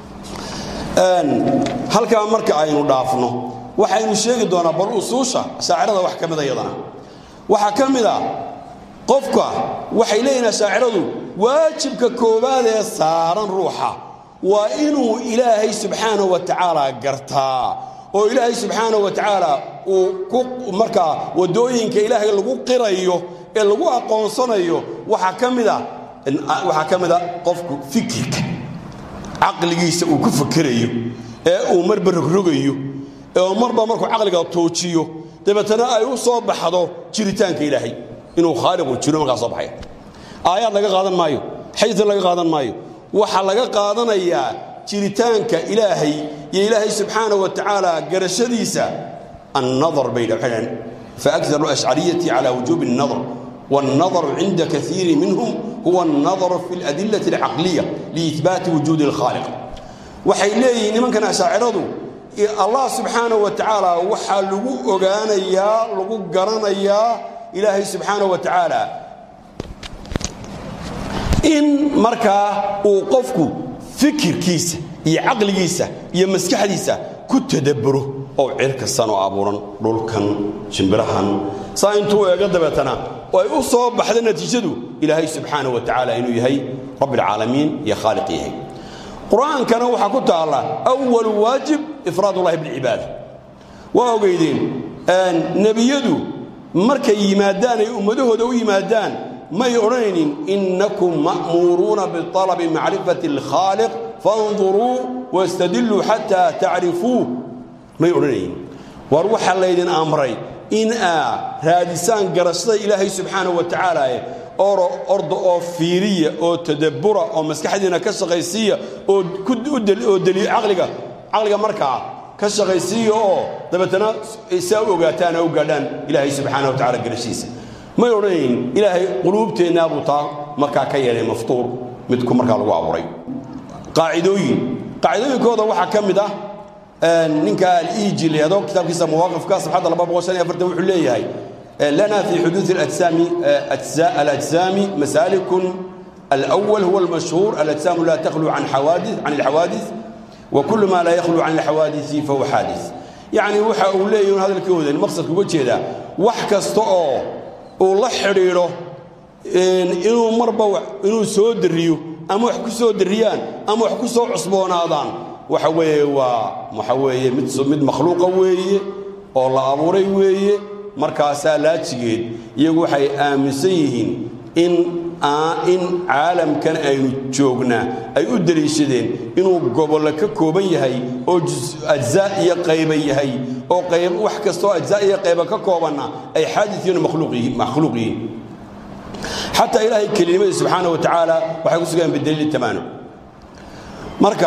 halkaa marka aynu dhaafno waxaynu sheegi doonaa bal usuusha shaacirada wax ka mida iyadana waxaa ka mid a qofka waxay leeyihin shaaciradu waajibka koowaad ee saaran ruuxa waa inuu ilaahay subxaana wa tacaala gartaa oo ilaahay subxaana wa tacaala uu ku markaa waddooyinka ilaahay lagu qirayo ee lagu aqoonsanayo waxaa ka mida waxaa ka mid a qofku fikirka caqligiisa uu ku fakerayo ee uu marba rogrogayo ee marba markuu caqliga toojiyo dabeetana ay u soo baxdo jiritaanka ilaahay inuu khaaliqu jiro markaa soo baxaya aayaad laga qaadan maayo xadiid laga qaadan maayo waxaa laga qaadanayaa jiritaanka ilaahay iyo ilaahay subxaana wa tacaala garashadiisa annadar bay dhahaan faakdaru ashcariyati cala wujuubi الnadr والنظر عند كثير منهم هو النظر في الأدلة العقلية لإثبات وجود الخالق waxay leeyihiin nimankan ashaaciradu allah subxaana wa tacaala waxaa lagu ogaanayaa lagu garanayaa ilaahay subxaana wa tacaala in markaa uu qofku fikirkiisa iyo caqligiisa iyo maskaxdiisa ku tadabburo oo cirkastan oo abuuran dhulkan shimbirahan saa intuu eego dabeetana oo ay u soo baxda natiijadu ilaahay subxaana wa tacaala inuu yahay rabbialcaalamiin iyo khaaliq yahay qur-aankana waxaa ku taalla awalu waajib ifraadullahi bilcibaada waa ogeydeen nebiyadu markay yimaadaan ay ummadahooda u yimaadaan may odhanaynin innakum ma'muuruuna bialabi macrifati alkhaaliq faاnduruu wastadiluu xataa tacrifuu may odhanaynin war waxaa laydin amray in aa raadisaan garashada ilaahay subxaana wa tacaala oro orda oo fiiriya oo tadabbura oo maskaxdiina ka shaqaysiiya oo oo caqliga caqliga markaa ka shaqaysiiya oo dabeetana saa u ogaataan oo u gaadhaan ilaahay subxaana wa tacala garashiisa may odhanayn ilaahay quluubteennaa buu taa markaa ka yeelay maftuur midku markaa lagu abuuray qaacidooyin qaacidooyinkooda waxaa ka mid ah ninka aliiji leedo kitaabkiisa mawaaqifka sabxadda laba boqol shan iyo afartan wuxuu leeyahay لنا في حدوث الأجسام أجزاء الأجسام مسالك الأول هو المشهور الأجسام لا تخلو عن حوادث عن الحوادث وكل ما لا يخلو عن الحوادث فهو حادث يعني وحا أولي هذا الكود المقصد كوجه ذا وحكست أو والله حريره inuu marba inuu soo dariyo ama wax ku soo dariyaan ama wax ku soo cusboonaadaan waxa weeye waa waxa weeye mid mid makhluuqa weeye oo la abuuray weeye markaasaa laajigeed iyagu waxay aaminsan yihiin in in caalamkan aynu joognaa ay u deliishadeen inuu gobollo ka kooban yahay oo ajzaa iyo qayba yahay oo qayb wax kastoo ajzaa iyo qayba ka koobanna ay xaadisiin makhluuq yihiin xataa ilaahay kelinimadiisa subxaana wa tacaala waxay ku sugaan bidaliili tamaanum marka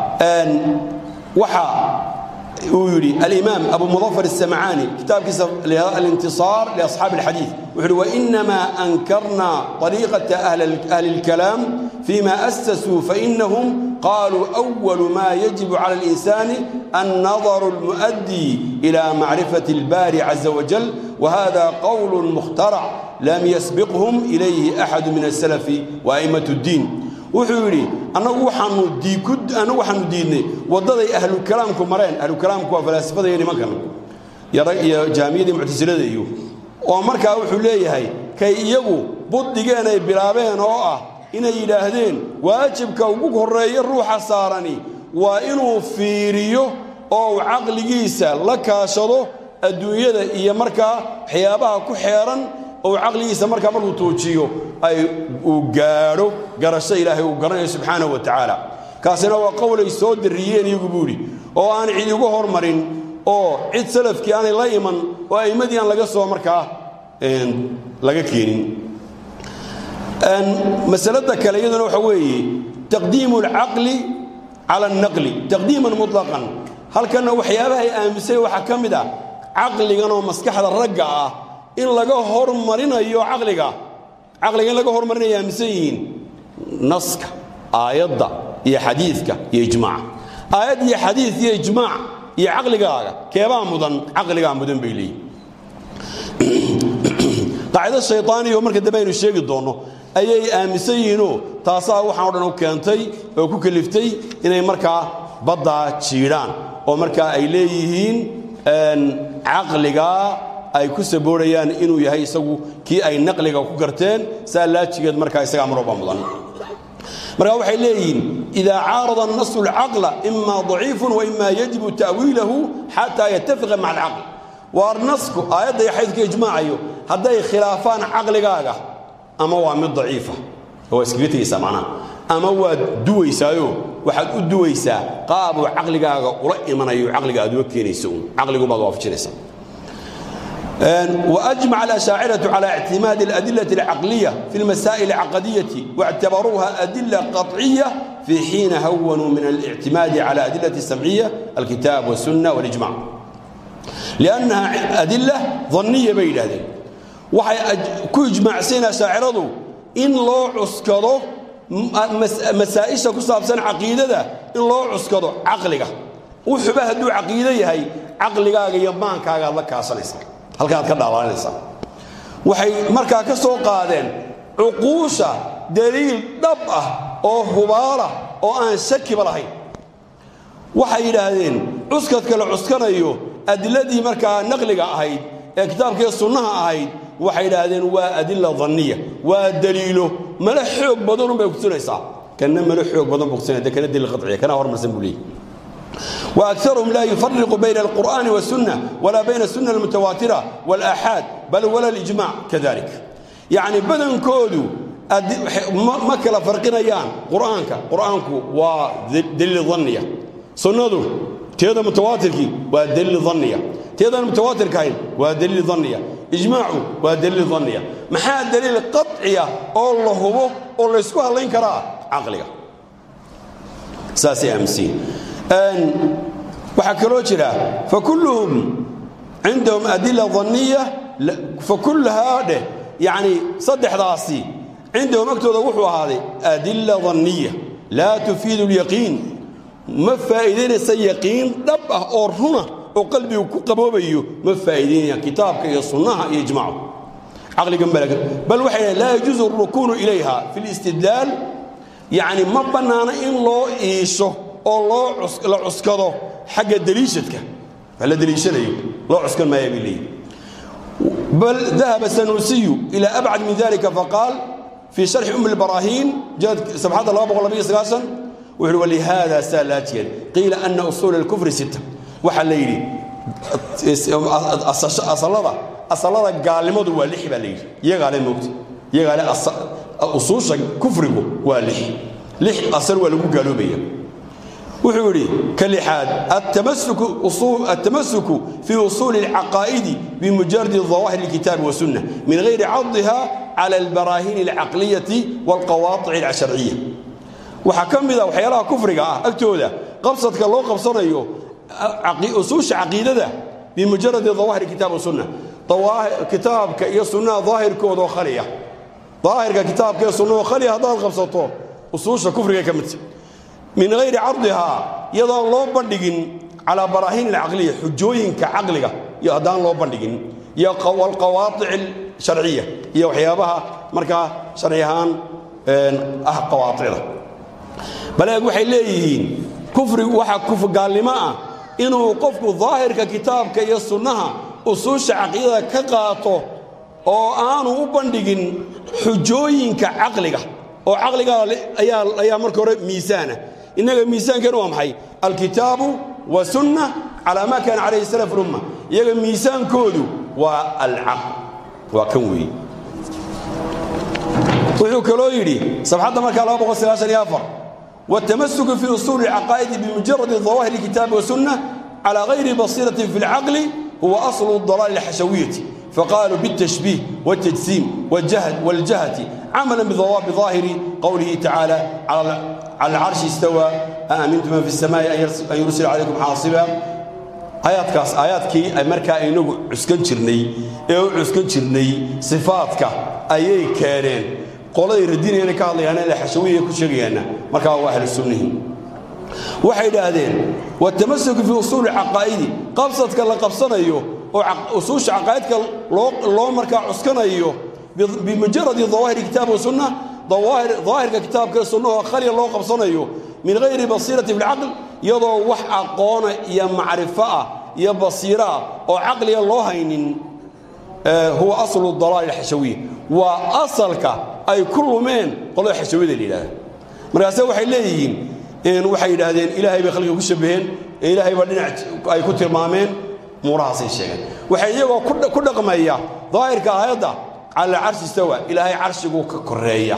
waxa uu yidhi alimaam abu mudafar الsamcaani kitaabkiisa alintiصaar liasxaabi اlxadiiث wuxu uhi wainamaa ankarna طariiqaةa ahli اlkalaam fima asasuu fainahum qaluu أwalu ma yajibu calى اlinsani annadaru اlmuؤdي ilى macrifaة اlbari caza wajal wahada qowl mukhtarc lam yasbiqhm ilayhi axadu min الsalaf waأmaة الdiin wuxuu yidhi annagu waxaanu waxaanu diidnay waddaday ahlukalaamku mareen ahlukalaamku waa falaasifada iyo nimankan iyo jaamiyadii muctasilada iyo oo markaa wuxuu leeyahay kay iyagu buddigeen ay bilaabeen oo ah inay yidhaahdeen waajibka ugu horreeya ruuxa saarani waa inuu fiiriyo oo uu caqligiisa la kaashado adduunyada iyo markaa waxyaabaha ku xeeran ou caqligiisa markaa markuu tuujiyo ay uu gaadho garasho ilaahay uu garanayo subxaanahu wa tacaala kaasina waa qowlay soo darriyeen iyagu buu idhi oo aan cid igu hormarin oo cid salafkii aanay la iman oo a'immadii aan laga soo markaa laga keenin masalada kale iyaduna waxa weeye taqdiimu alcaqli cala alnaqli taqdiiman mutlaqan halkanna waxyaabaha ay aaminsay waxaa ka mid ah caqligan oo maskaxda ragga ah in laga hormarinayo caqliga caqliga in laga hormarinayo aaminsan yihiin naska aayadda iyo xadiidka iyo ijmaaca aayad iyo xadiid iyo ijmaac iyo caqligaaga keebaa mudan caqligaa mudan bay leeyihin qaacido shayطaaniya oo marka dambe aynu sheegi doonno ayay aaminsan yihiinoo taasaa waxaan o dhan u keentay oo ku keliftay inay markaa baddaa jiidhaan oo markaa ay leeyihiin caqligaa ay ku saboorayaan inuu yahay isagu kii ay naqliga ku garteen saa laajigeed markaa isagaa marooba mudan markaa waxay leeyihiin idaa caarada الnasu اlcaqla ima ضaciifu waima yajibu ta'wiilahu xataa yatafiqa maca alcaql waar nasku aayadda iyo xaydka ijmaacayo hadday khilaafaan caqligaaga ama waa mid daciifa waa iskaga tegaysaa macnaha ama waad duwaysaayo waxaad u duwaysaa qaabuu caqligaaga ula imanayo caqliga aad uga keenayso uun caqligubaad waafajinaysaa وأجمع الأشاعرة على اعتماد الأدلة العقلية في المسائل العقدية واعتبروها أدلة قطعية في حين هونوا من الاعتماد على أدلة السمعية الكتاب والسنة والإجماع لأنها أدلة ظنية بين هذه waxay ku ijmaacsan ashaaciradu in loo cuskado masaa'isha ku saabsan caqiidada in loo cuskado caqliga wuxuba hadduu caqiido yahay caqligaaga iyo maankaaga aad la kaasanaysaa halkaaad ka dhaalaalinaysaa waxay markaa ka soo qaadeen cuquusha daliil dhab ah oo hubaala oo aan shakiba lahayn waxay yidhaahdeen cuskadka la cuskanayo adiladii markaa naqliga ahayd ee kitaabkii sunnaha ahayd waxay idhaahdeen waa adila danniya waa daliilo male xoog badanun bay kutusinaysaa kana male xoog badan buu kutusinaya kana daliil qaciya kana hormarsan buu leeyahy وأكثرهم لا يفرق بين القرآن والسنة ولا بين السنة المتواترة والآحاد بل ولا الإجماع كذلك يعني بدن كودو ما كلا فرقنا يان قرآنك قرآنك ودليل ظنية سنة تيدا متواتركي ودليل ظنية تيدا متواتر كاين ودليل ظنية إجماعه ودليل ظنية محا دليل قطعية الله هو الله يسكوها الله ينكرها عقلية ساسي أمسين waxaa kaloo jira fakulluhum cindahum adila daniya fakullahaa dheh yacni saddexdaasi cindahum agtooda wuxuu ahaaday adila daniya laa tufiidu lyaqiin ma faa'iidaynaysa yaqiin dhab ah oo runa oo qalbigu ku qaboobayo ma faa'iidaynayaan kitaabka iyo sunnaha iyo ijmaacu caqliga malaga bal waxay dhahen laa yajuusu alrukuunu ilayha fi listidlaal yacni ma bannaana in loo iisho oo loo la cuskado xagga daliishadka wax la daliishanayo loo cuskan maaya bay leeyihin bal dahaba sanuusiyu ila abcad min dalika faqaal fii sharxi um اlbaraahiin sabxadda wuxu uhi walihada saa laajiyan qiila ana usuula اlkufri sita waxaa la yidhi asalada asalada gaalnimadu waa lix baa la yidhi iyagaa le moogta iyagaa le usuusha kufrigu waa lix lix asal waa lagu gaaloobaya wuxuu yidhi ka lixaad التمسك في أصول العقائد بمجرد ظواهر الكتاب والسنة من غير عضها على البراهين العقلية والقواطع الشرعية وحكم ذا وحيالها كفر أكتوذا قبصتك الله قبصنا أصول عقيدة بمجرد ظواهر الكتاب والسنة كتابك يا سنة ظاهر كود وخلية ظاهر كتابك يا سنة وخلية هذا القبصة أصول كفر كمت من غير عرضها يضع الله بندقين على براهين العقلية حجوين كعقلها يضع الله بندقين يا والقواطع الشرعية يا وحيابها مركا شرعيهان أه قواطع بل يقول حيليهين كفر وحا كفر قال لما إنه قفك ظاهر ككتابك يا السنة أصول عقيدة كقاطو oo aanu u bandhigin xujooyinka caqliga oo caqliga ayaa ayaa marka hore miisaana innaga miisaankeenu waa maxay alkitaabu wasunna calaa maa kaana calayhi salaf lumma iyaga miisaankoodu waa alcaql waa kan weeye wuxuu kaloo yidhi sabxadda markaa والتمسك في أصول العقائد بمجرد ظواهر الكتاب والسنة على غير بصيرة في العقل هو أصل الضلال الحشوية فقالوا بالتشبيه والتجسيم والجهد والجهة عملا بظاهر قوله تعالى على على العرش استوى أأمنتم من في السماء أن يرسل عليكم حاصبا آياتكاس آياتكي أي مركا إنه عسكن جرني أو عسكن جرني صفاتك أي كارين قولي ردين يعني كالله يعني الحشوية كل شيء مركا هو أهل السنة waxay yidhaahdeen watamasuku fii usuuli caqaa'idi qabsadka la qabsanayo oo usuusha caqaa'idka loo markaa cuskanayo bimujaradi dawaahiri kitaab wa sunna dawaahirka kitaabka sunnahoo khaliya loo qabsanayo min hayri basiirati filcaql iyadoo wax aqoona iyo macrifo ah iyo basiiro ah oo caqliga loo haynin huwa aslu dalaali alxashawiya waa asalka ay ku lumeen qolada xashawiyada la yidhahda markaase waxay leeyihiin waxay yidhaahdeen ilaahay bay khalqiga ku shabaheen ilaahay baa dhinac ay ku tilmaameen muurahaasay sheegeen waxay iyagoo ku dhaqmaya daahirka aayadda cala carshi istawa ilaahay carshiguu ka koreeya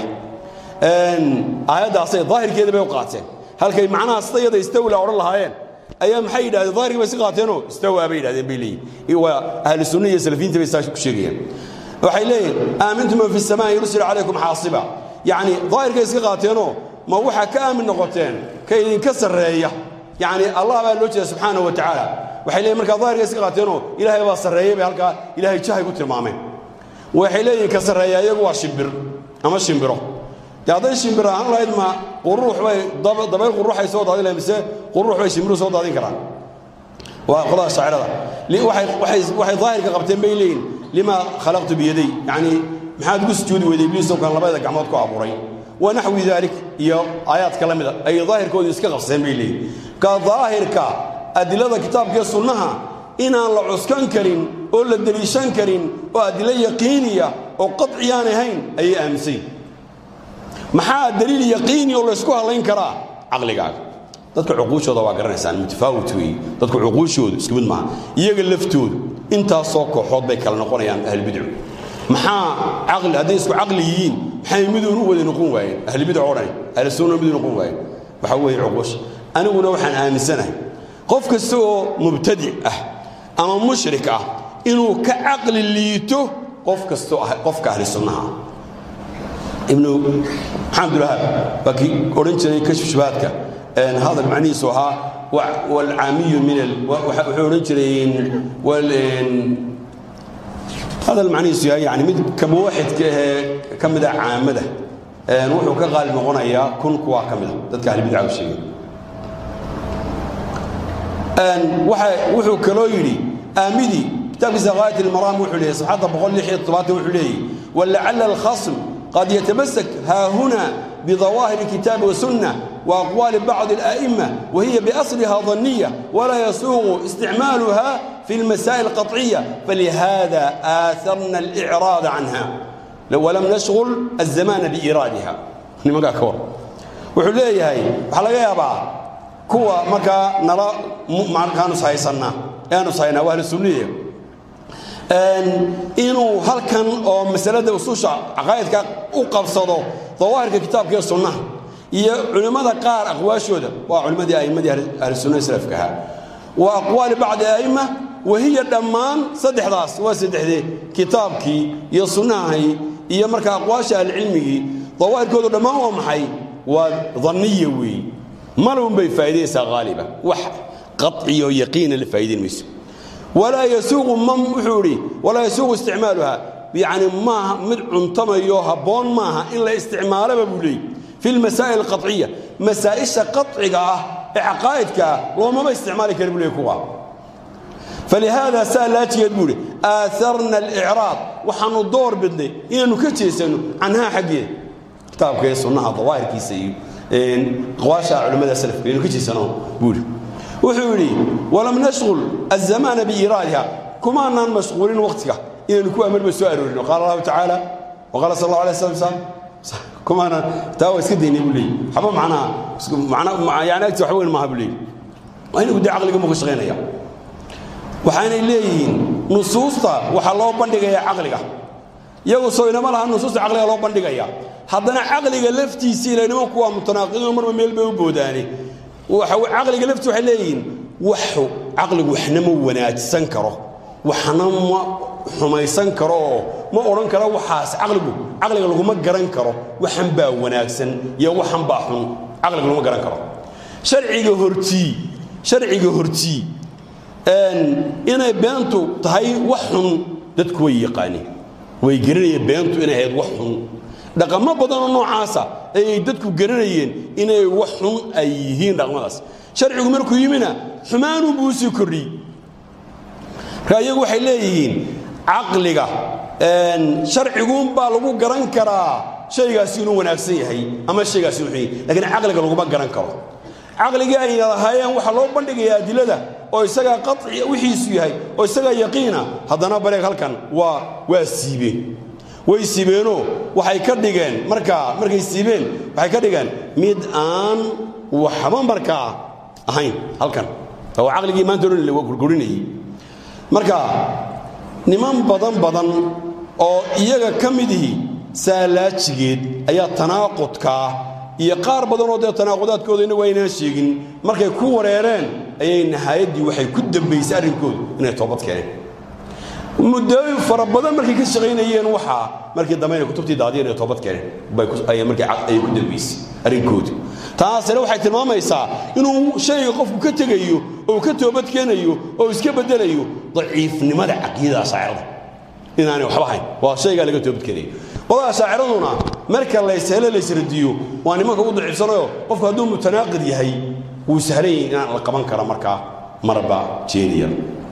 aayaddaasay daahirkeeda bay u qaateen halkay macnaha sidayada istawla odhan lahaayeen ayaa maxay yidhahdeen daahirkii bay si qaateenoo istawaa bay yidhahdeen bay leeyihin waa ahlu sunna iyo salafiyiinta bay saa ku sheegayaan waxay leeyihin aamintum man fi samaa yursil calaykum xaasiba yacni daahirkay iska qaateenoo ma waxaa ka aamin noqoteen ka idinka sarreeya yacni allah baa loo jeeda subxaana wa tacaala waxay leeyihin markaa daahirka iska qaateenoo ilaahay baa sarreeyey bay halkaa ilaahay jahay ku tilmaameen waxay leeyihin ka sarreeya iyagu waa shimbir ama shimbiro dee hadday shimbir ahaan lahayd ma quruux bay dabayl quruuxay soo daadin lahayd mise quruux bay shimbiru soo daadin karaan waa qolada shaacirada waxay daahirka qabteen bay leeyihin lima khalaqtu biyaday yacni maxaad ugu sujuudi weyday ibliisoo kan labada gacmood ku abuuray ونحو ذلك يا آيات كلامه أي ظاهر كود يسكت قصين بيلي كظاهر كا أدلة كتاب كي سنها إن الله عسكن كرين ولا دليشان كرين وأدلة يقينية وقطعيان هين أي أمسي محا دليل يقيني ولا يسكوها الله ينكرا عقلي قاعد dadka cuquushooda waa garanaysaan mutafaawit weeye dadka cuquushooda isku mid maaha iyaga laftoodu intaasoo kooxood bay kala noqonayaan ahlbidcu maxaa caqli hadday isku caqli yihiin maxay miduun u wada noqon waayeen ahlibidc oo dhan ahlusunna midu noqon waayeen waxaa weeye cuquush aniguna waxaan aaminsanahay qof kasta oo mubtadic ah ama mushrik ah inuu ka caqli liito qof kastoo ah qofka ahli sunnaha ah ibnu maxamedulwahaab waa kii odhan jiray kashfu shubahaadka hadal macnihiisu ahaa walcaamiyu min wuxuu odhan jiray hadal macnihiisu yahay yani mid kamuwaxidka ahee ka mida caamada wuxuu ka qaalib noqonayaa kun kuwaa ka mida dadka ahlibidca u sheegay wuxuu kaloo yidhi aamidii kitaabkiisa gaayat ilmaraam wuxuu leeyahy saxaadda boqol lix iyo toddobaatan wuxuu leeyahy walacala alkhasm qad yatamassak haahuna بظواهر الكتاب والسنة وأقوال بعض الأئمة وهي بأصلها ظنية ولا يسوغ استعمالها في المسائل القطعية فلهذا آثرنا الإعراض عنها ولم نشغل الزمان بإيرادها نمقى كور وحليه هاي وحلقة يابا كوا مكا نرى كانوا سايسنا كانوا ساينا وأهل السنية inuu halkan oo masalada usuusha caqaa'idka u qabsado dawaahirka kitaabka iyo sunnaha iyo culimmada qaar aqwaashooda waa culimmadii a'immadii ahlusunna salafka ahaa wa aqwaali bacdi a'imma wahiya dhammaan saddexdaas waa saddexdee kitaabkii iyo sunnahai iyo marka aqwaasha ahlicilmigii dawaahirkoodu dhammaan waa maxay waa danniya weeye malun bay faa'iidaysaa haaliba wax qaciyo yaqiina la faa'iidayn mayso walaa yasuuqu man wuxuu idhi walaa yasuuqu isticmaaluha yacni maaha mid cuntamayo habboon maaha in la isticmaalaba buu leeyey fi lmasaa'il alqaciya masaa'isha qaciga ah ee caqaa'idka ah loomama isticmaali kara buu leey kuwa falihaada saa laajigeed buu idhi aaharna alicraad waxaannu door bidnay inaannu ka jeesanno canhaa xaggeeda kitaabka ee sunnaha dawaahirkiisa iyo aqwaasha culimmada salafka inaynu ka jeesano buu idhi wuxuu yidhi walam nashqul azamaana biiraadiha kumaanaan mashquulin waqtiga inaynu ku amarba soo aroorino qaala allahu tacaala waqaala sal allahu alay slam kumaanaan taa waa iska daynay buu leeyi waxba macnaha macna yani agti wax weyn maaha buu leeyi waa inagu dee caqliga mu ka shaqaynaya waxaanay leeyihiin nusuusta waxaa loo bandhigayaa caqliga iyagu soo inama laha nusuusta caqliga loo bandhigaya haddana caqliga laftiisii ila nimanku waa mutanaaqidiin marba meel bay u boodaane caqliga laftii waxay leeyihiin waxu caqligu waxna ma wanaajsan karo waxna ma xumaysan karo oo ma odhan karo waxaas caqligu caqliga laguma garan karo waxan baa wanaagsan iyo waxan baa xun caqliga laguma garan karo sharciga hortii sharciga hortii inay beentu tahay wax xun dadku way yaqaaneen way garanayeen beentu inay ahayd wax xun dhaqamo badanoo noocaasa ayay dadku garanayeen inay wax xun ay yihiin dhaqmadaas sharcigu markuu yimina xumaanuu buu sii kordhiyey marka iyagu waxay leeyihiin caqliga sharciguunbaa lagu garan karaa shaygaasi inuu wanaagsan yahay ama shaygaasi inuu xun yahay lakiin caqliga laguma garan karo caqligii ayna lahaayeen waxaa loo bandhigayaa adilada oo isagaa qaci wixiisu yahay oo isagaa yaqiina haddana bareeg halkan waa waa siibeen way siibeenoo waxay ka dhigeen markaa markay siibeen waxay ka dhigeen mid aan waxba markaa ahayn halkan waa caqligii maanta odhan waa gurgurinayay marka niman badan badan oo iyaga ka midihii saalaajigeed ayaa tanaaqudkaa iyo qaar badanoo dee tanaaqudaadkooda innagu aynaan sheegin markay ku wareereen ayay nihaayaddii waxay ku dambaysay arrinkoodu inay toobad keeneen muddooyin fara badan markay ka shaqaynayeen waxaa markii dambe inay kutubtii daadiyeen ay toobad keeneen bay markii ayay ku dambaysay arrinkoodu taasina waxay tilmaamaysaa inuu shayga qofku ka tegayo oo ka toobad keenayo oo iska beddelayo daciifnimada caqiidada ashaacirada inaanay waxba hayn waa shaygaa laga toobad keenayo qolada ashaaciraduna marka layshelo laysradiyo waa nimanka u daciifsanayo qofku hadduu mutanaaqid yahay wuu sahlan yahay inaan la qaban kara markaa marba jeeniya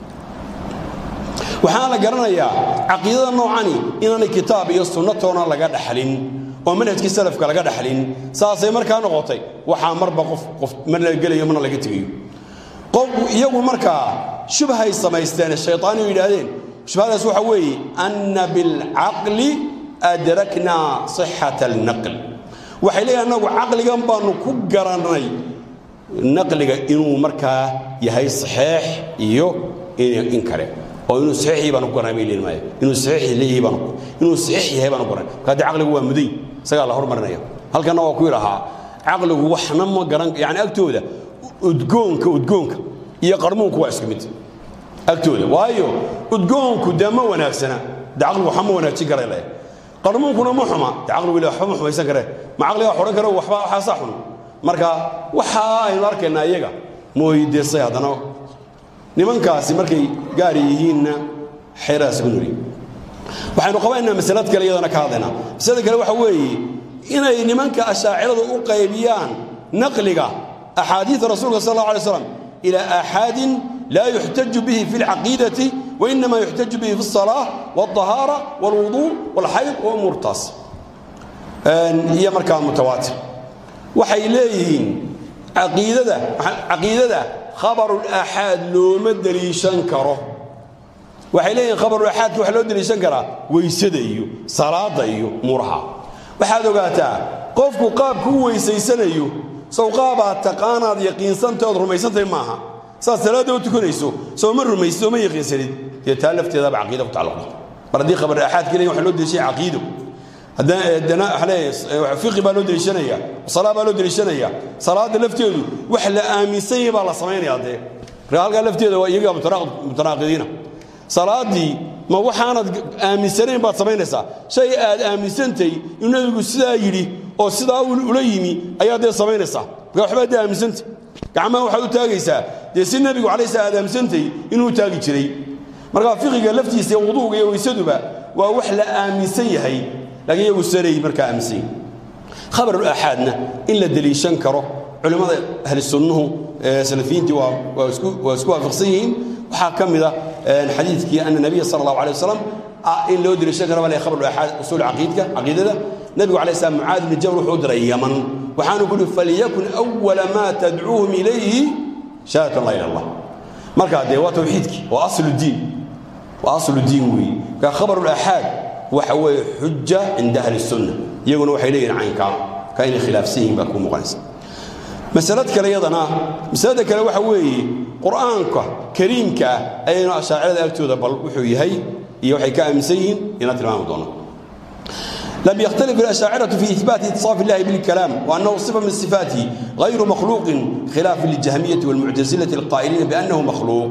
waxaana la garanayaa caqiidada noocani inaanay kitaab iyo sunnatoona laga dhaxlin oo manhajkii salafka laga dhaxlin saasay markaa noqotay waxaa marba qof qof mar la gelayo marna laga tegayo qof iyagu markaa shubhay samaysteen shaytaaniyu yidhaahdeen shubhadaas waxa weeye anna bilcaqli adraknaa sixata alnaql waxay leeyihin annagu caqligan baanu ku garannay naqliga inuu markaa yahay saxeex iyo in kale oo inuu saxiix baan ku garanay bay leeyihin maaya inuu saxiix leeyahay baan inuu saxiix yahay baan ku garanay marka haddii caqligu waa muday isagaa la hormarinaya halkanna waa ku yidhahaa caqligu waxna ma garan yacni agtooda udgoonka udgoonka iyo qarmuunku waa isku mid agtooda waayo udgoonku dee ma wanaagsana dee caqligu waxba ma wanaajin kara leh qarmuunkuna ma xuma dee caqligu ile waxba ma xumaysan kare ma caqligaa xodhan kare waxba waxaasaa xun marka waxa aynu arkaynaa iyaga mooydeesay haddana nimankaasi markay gaari yihiinna xeerahaas ku nuri waxaynu qabaynaa masalad kale iyadana ka hadlaynaa masalada kale waxa weeye inay nimanka ashaaciradu u qaybiyaan naqliga axaadiida rasuulka sal allahu alay slam ilaa aaxaadin laa yuxtaju bihi fi alcaqiidati wainama yuxtaju bihi fi alsalaa walطahaara walwuduu walxayd wa umuurtaas iyo markaa mutawaatir waxay leeyihiin caqiidada caqiidada khabarulaaxaad looma deliishan karo waxay leeyihiin khabarulaxaadka waxaa loo deliishan karaa weysada iyo salaadda iyo muraha waxaad ogaataa qofku qaabku u weysaysanayo sow qaabaad taqaanaad yaqiinsantahy ood rumaysantahay maaha saad salaadda u tukanayso soo ma rumaysid oo ma yaqiinsanid dee taa lafteedaba caqiida ku tacalluqda mar haddii khabar aaxaad keliya waxa loo deliishanaya caqiido haddana fiqi baa loo deliishanaya salaa baa loo deliishanaya salaada lafteedu wax la aaminsan yahay baa la samaynaya dee marka halkaa lafteeda waa iyagaa mutanaaqidiina salaadii ma waxaanad aaminsanayn baad samaynaysaa shay aad aaminsantay inuu nebigu sidaa yidhi oo sidaa ula yimi ayaad dee samaynaysaa marka waxbaad dee aaminsantay gacmaha waxaad u taagaysaa dee si nebigu calay sala aad aaminsantay inuu taagi jiray marka fiqiga laftiisa iyo wuduuga iyo weysaduba waa wax la aaminsan yahay laakiin iyagu saray markaa aaminsan yahay khabarul aaxaadna in la deliishan karo culimmada ahli sunnuhu salafiyiintii waa isku waafaqsan yihiin waxaa ka mid a xadiidkii ana nabiya sala allahu alay wasalam in loo deliishan karo bale khabarul aaxaad usuul caqiidka caqiidada nebigu alay slam mucaad bni jabal wuxuu u diray yaman waxaanu ku uhi falyakun awala maa tadcuuhum ilayhi shahadatu an laa ilaha allah markaa dee waa tawxiidkii waa aslu diin waa aslu diin weeye marka khabarul aaxaad waxa weeye xuja cinda ahli sunna iyaguna waxay leeyihin caynkaa ka inay khilaafsan yihiin baa kuu muuqanaysa masalad kale iyadana masalada kale waxa weeye qur'aanka kariimka ah ayaynu ashaacirada agtooda bal wuxuu yahay iyo waxay ka aaminsan yihiin inaan tilmaami doono لم يختلف الأشاعرة في إثبات اتصاف الله بالكلام وأنه صفة من صفاته غير مخلوق خلافا للجهمية والمعتزلة القائلين بأنه مخلوق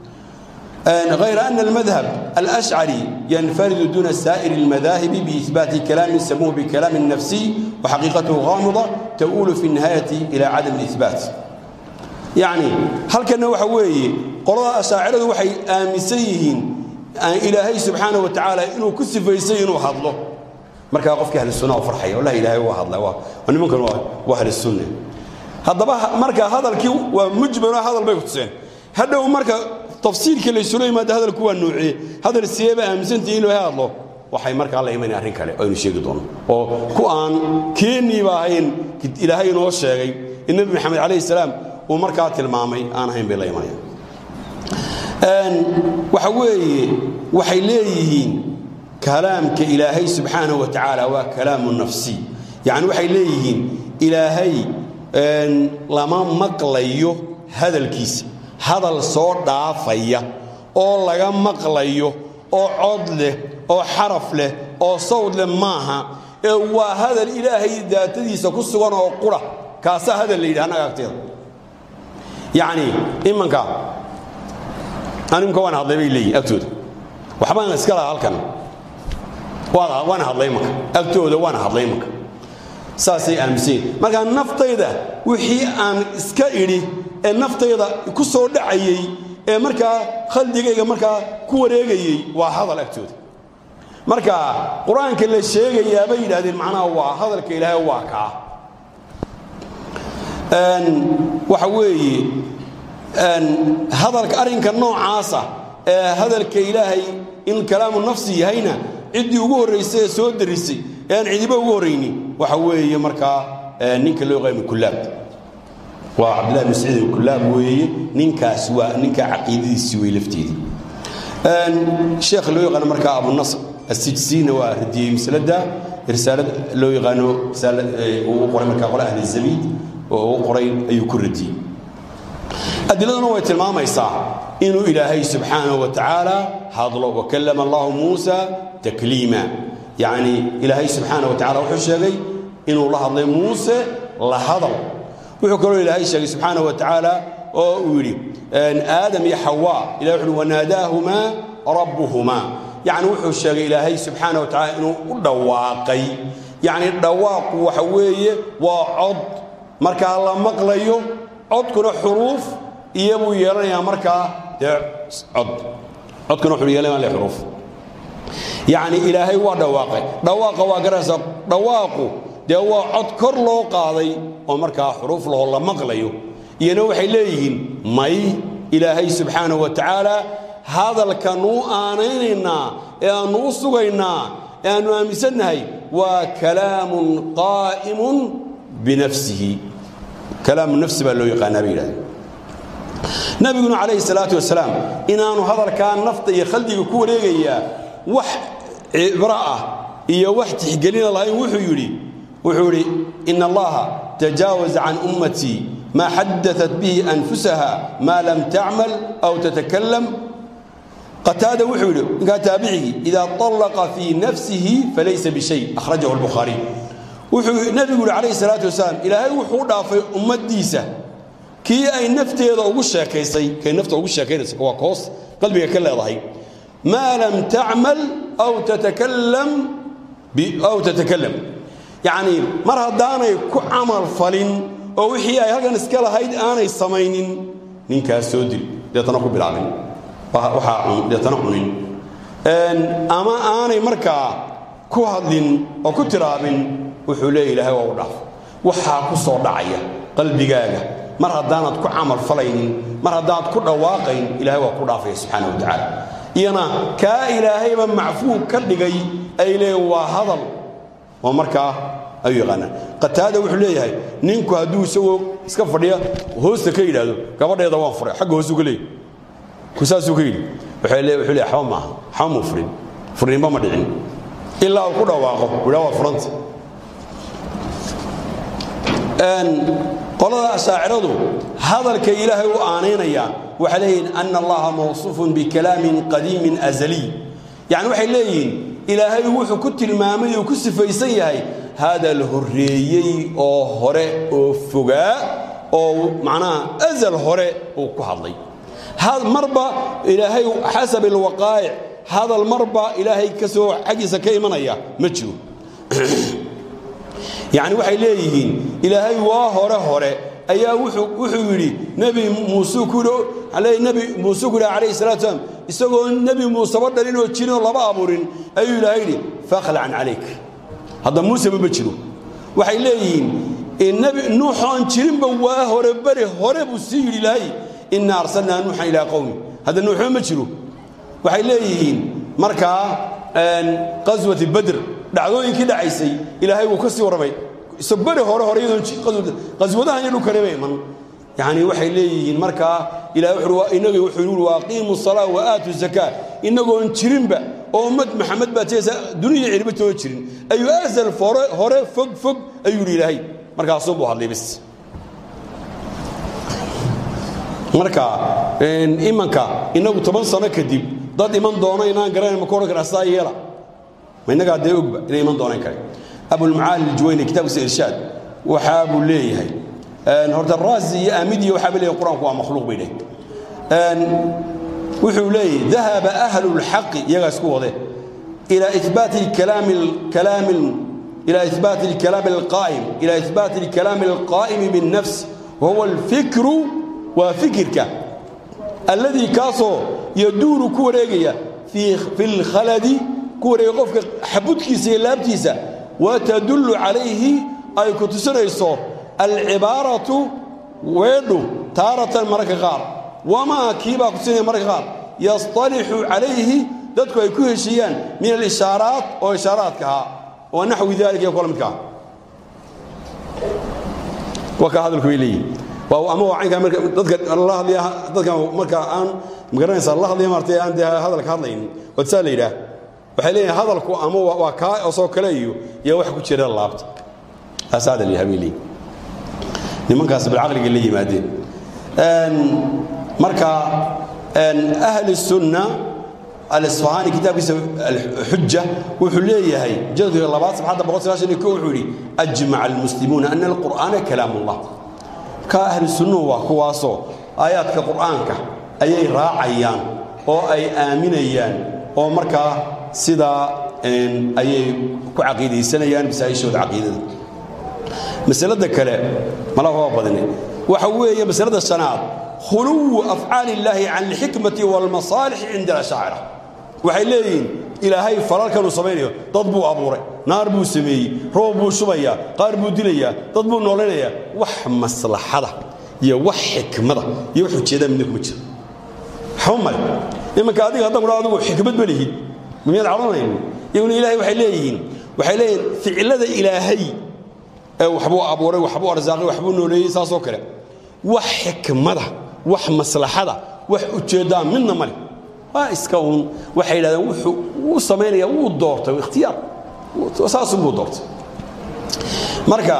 غير أن المذهب الأشعري ينفرد دون سائر المذاهب بإثبات كلام سموه بكلام نفسي وحقيقته غامضة تؤول في النهاية إلى عدم الإثبات يعني هل كان وحوي قراء أشاعرة وحي آمسيهين إلهي سبحانه وتعالى إنه كسف يسين وحضله markaa qofkii ahli sunna farxaya wallahi ilaahay waa hadla waa nimankan waa ahli sunna haddaba marka hadalkii waa mujmal hadal bay ku tuseen hadhow marka tafsiirka la isula yimaado hadalku waa noocee hadal sideeba aaminsantihi in loo hadlo waxay markaa la imanaya arrin kale aynu sheegi doono oo ku aan keeniiba ahayn ilaahay inoo sheegay in nebi maxamed calayhi salaam uu markaa tilmaamay aan ahayn bay la imanayaan waxa weeye waxay leeyihiin kalaamka ilaahay subxaanaه wa tacaala waa kalaamu nafsi yacni waxay leeyihiin ilaahay lama maqlayo hadalkiisa hadal soo dhaafaya oo laga maqlayo oo cod leh oo xaraf leh oo sawd leh maaha ee waa hadal ilaahay daatadiisa ku sugan oo qura kaasaa hadal la yidhi annaga agteeda yacni imanka animka waan hadlay bay leeyihin agtooda waxbaan iska laha halkan waana hadlay marka agtooda waana hadlay marka saasay aaminsan marka naftayda wixii aan iska idhi ee naftayda ku soo dhacayey ee markaa khaldigayga markaa ku wareegayey waa hadal agtooda marka qur-aanka la sheegayaa bay yidhahdeen macnaha waa hadalka ilaahay waa kaa waxa weeye hadalka arrinka noocaasa ee hadalka ilaahay in kalaamu nafsi yahayna ciddii ugu horraysay ee soo darisay ee aan cidiba ugu horraynin waxa weeye markaa ninka loo yaqaano kullaab waa cabdillahi bin saciid alkullaab weeye ninkaas waa ninkaa caqiidadiisii wey lafteedii sheekha loo yaqaano markaa abunasr assijsiina waa radiyey masalada risaalad loo yaqaano risaalad uu qoray markaa qole ahli zabiid oo uu qoray ayuu ku radiyey adiladuna way tilmaamaysaa inuu ilaahay subxaanaه wa tacaala hadlo wakallama allahu muusa takliima yacni ilaahay subxaanaه wa tacala wuxuu sheegay inuu la hadlay muuse la hadal wuxuu kaloo ilaahay sheegay subxaanaه wa tacaala oo uu yidhi aadam iyo xawaa ilahay wuxu uhi wanaadaahumaa rabbuhumaa yacni wuxuu sheegay ilaahay subxaanaه wa tacala inuu u dhawaaqay yacni dhawaaqu waxa weeye waa cod markaa la maqlayo codkuna xuruuf iyo buu yeelanayaa markaa dee cod codkuna wuxuu yeelanaya xuruuf yacni ilaahay waa dhawaaqay dhawaaqa waa garanaysaa dhawaaqu dee waa cod kor loo qaaday oo markaa xuruuf lahoo la maqlayo iyana waxay leeyihiin may ilaahay subxaanahu wa tacaala hadalkanuu aanaynaynaa ee aannu u sugaynaa ee aannu aaminsannahay waa kalaamun qaa'imun binafsihi kalaamu nafsi baa loo yaqaanaa bay yidhahdeen nabiguna calayhi salaatu wasalaam inaanu hadalkaa nafta iyo khaldiga ku wareegayaa wax cibro ah iyo wax tixgelina lahayn wuxuu yidhi wuxuu yidhi ina allaha tajaawaza can ummatii maa xadaat bihi anfusaha maa lam tacmal aw tatakalam qataada wuxuu yidhi ninkaa taabicigii idaa طallaqa fii nafsihi falaysa bishay akhrajahu albukhaariy wuxuu nebigu yidhi calayhi salaatu wasalaam ilaahay wuxuu u dhaafay ummaddiisa kii ay nafteeda ugu sheekaysay kay nafta ugu sheekaynaysa waa koos qalbiga ka leedahay maa lam tacmal aw tatakalam aw tatakalam yacnii mar haddaanay ku camal falin oo wixii ay halkan iska lahayd aanay samaynin ninkaas soo dil deetana ku bilaabin waxaa deetana cunin ama aanay markaa ku hadlin oo ku tiraabin wuxuu leeya ilaahay waa u dhaaf waxaa ku soo dhacaya qalbigaaga mar haddaanad ku camal falaynin mar haddaanad ku dhawaaqayn ilahay waa ku dhaafaya subxaana wa tacaala iyana kaa ilaahayba macfuug ka dhigay ay leeyiin waa hadal oo markaa ayuu yaqaanaa qataada wuxuu leeyahay ninku hadduu isagoo iska fadhiya hoosta ka yidhaahdo gabadheeda waan furay xagga hoosuu ka leeyay saasuu ka yidhi wuxuu leeyahay waxba maaha waxba muu furin furninba ma dhicin ilaa uu ku dhawaaqo widhaa waa furanta qolada ashaaciradu hadalka ilaahay u aanaynayaan waxay leeyihiin ana allaha mawsuufun bikalaamin qadiimin azaliy yacni waxay leeyihiin ilaahay wuxuu ku tilmaamay uu ku sifaysan yahay hadal horreeyey oo hore oo fogaa oo macnaha azal hore uu ku hadlay marba ilaahay xasab alwaqaa'ic hadal marba ilaahay ka soo xaggiisa ka imanaya ma jiro yacni waxay leeyihiin ilaahay waa hore hore ayaa wuxuu yidhi nebi muuse ku nebi muuse ku yidhi calayhi salatu salaam isagoo nebi muuseba dhalin oo jirin oo laba abuurin ayuu ilaahay yidhi fakhlacan calayk hadda muuseba ma jiro waxay leeyihiin nebi nuuxoon jirinba waa hore beri hore buu sii yidhi ilaahay inna arsalnaa nuuxan ilaa qowmi hadda nuuxba ma jiro waxay leeyihiin markaa qaswati badr dhacdooyinkii dhacaysay ilaahay wuu ka sii warramay isag beri hore hore iyadooqaswadahan iyo dhulkaneba iman yacni waxay leeyihiin markaa ilahay inaga wuxuu yidhi waaqiimu salaa wa aatu zakaa inagoon jirinba oo ummad maxamed baa teesa duniya cirba too jirin ayuu asal hore hore fog fog ayuu yidhi ilaahay markaasuu buu hadlay bis marka imanka inagu toban sano kadib dad iman doono inaan garanayn ma ku odhan karaa sidaa yeela ma innagaa dee ogba inay iman doonaan kare abulmacaali aljuwayni kitaabkiisa irshaad waxaa buu leeyahay horta raasi iyo aamidiya waxaa ba leeyahay qur-aanku waa makhluuq bay dheh wuxuu leeyahay dahaba ahlu lxaqi iyagaa isku wade ilaa ibaati kalaami kalaami إلى إثبات الكلام القائم إلى إثبات الكلام القائم بالنفس وهو الفكر وفكرك الذي كاسو يدور كوريجيا في في الخلد كوريجيا قفك حبتك سيلابتيسا وتدل عليه أي كتسريسو العبارة ويدو تارة مرك غار وما كيبا كتسري مرك غار يصطلح عليه dadku ay ku heshiiyaan min al-ishaaraat oo ishaaraadka oo naxwi dalika kala midka waka hadalku weeyii waa ama wacanka marka dadka Allah hadliya dadka marka aan magaranaysa Allah hadliya martay aan hadalka hadlayn wada leeyahay waxay leeyahay hadalku ama waa ka oo soo kale iyo iyo wax ku jira laabta asaad li habili nimankaas bil aqliga la yimaadeen een marka een ahli sunnah الإصفهاني كتاب الحجة وحليه هي جلد اللباس بعد بقول سلاشة كوحولي أجمع المسلمون أن القرآن كلام الله كأهل السنة وكواسو آيات كقرآن أي راعيان أو أي آمنيان أو مركا سدا أي كعقيدة سنيان بس أي شو عقيدة مسألة كلا ما لا هو بدني وحويه مسألة السنات خلو أفعال الله عن الحكمة والمصالح عند الأشاعرة waxay leeyihiin ilaahay falalkanu samaynayo dad buu abuuray naar buu sameeyey roob buu shubaya qaar buu dilaya dad buu nooleynaya wax maslaxada iyo wax xikmada iyo wax ujeedaa midna kuma jiro xumay imanka adiga haddan kudhaa adigu xikmad ma lihid miyaad cadhanayn iyaguna ilaahay waxay leeyihiin waxay leeyihiin ficilada ilaahay ee waxbuu abuuray waxbuu arsaaqay waxbuu nooleeyey saasoo kale wax xikmada wax maslaxada wax ujeedaa midna male waa iska uun waxay yidhahdeen wuxuu uu samaynaya wuu doortay ikhtiyaar saasun buu doortay marka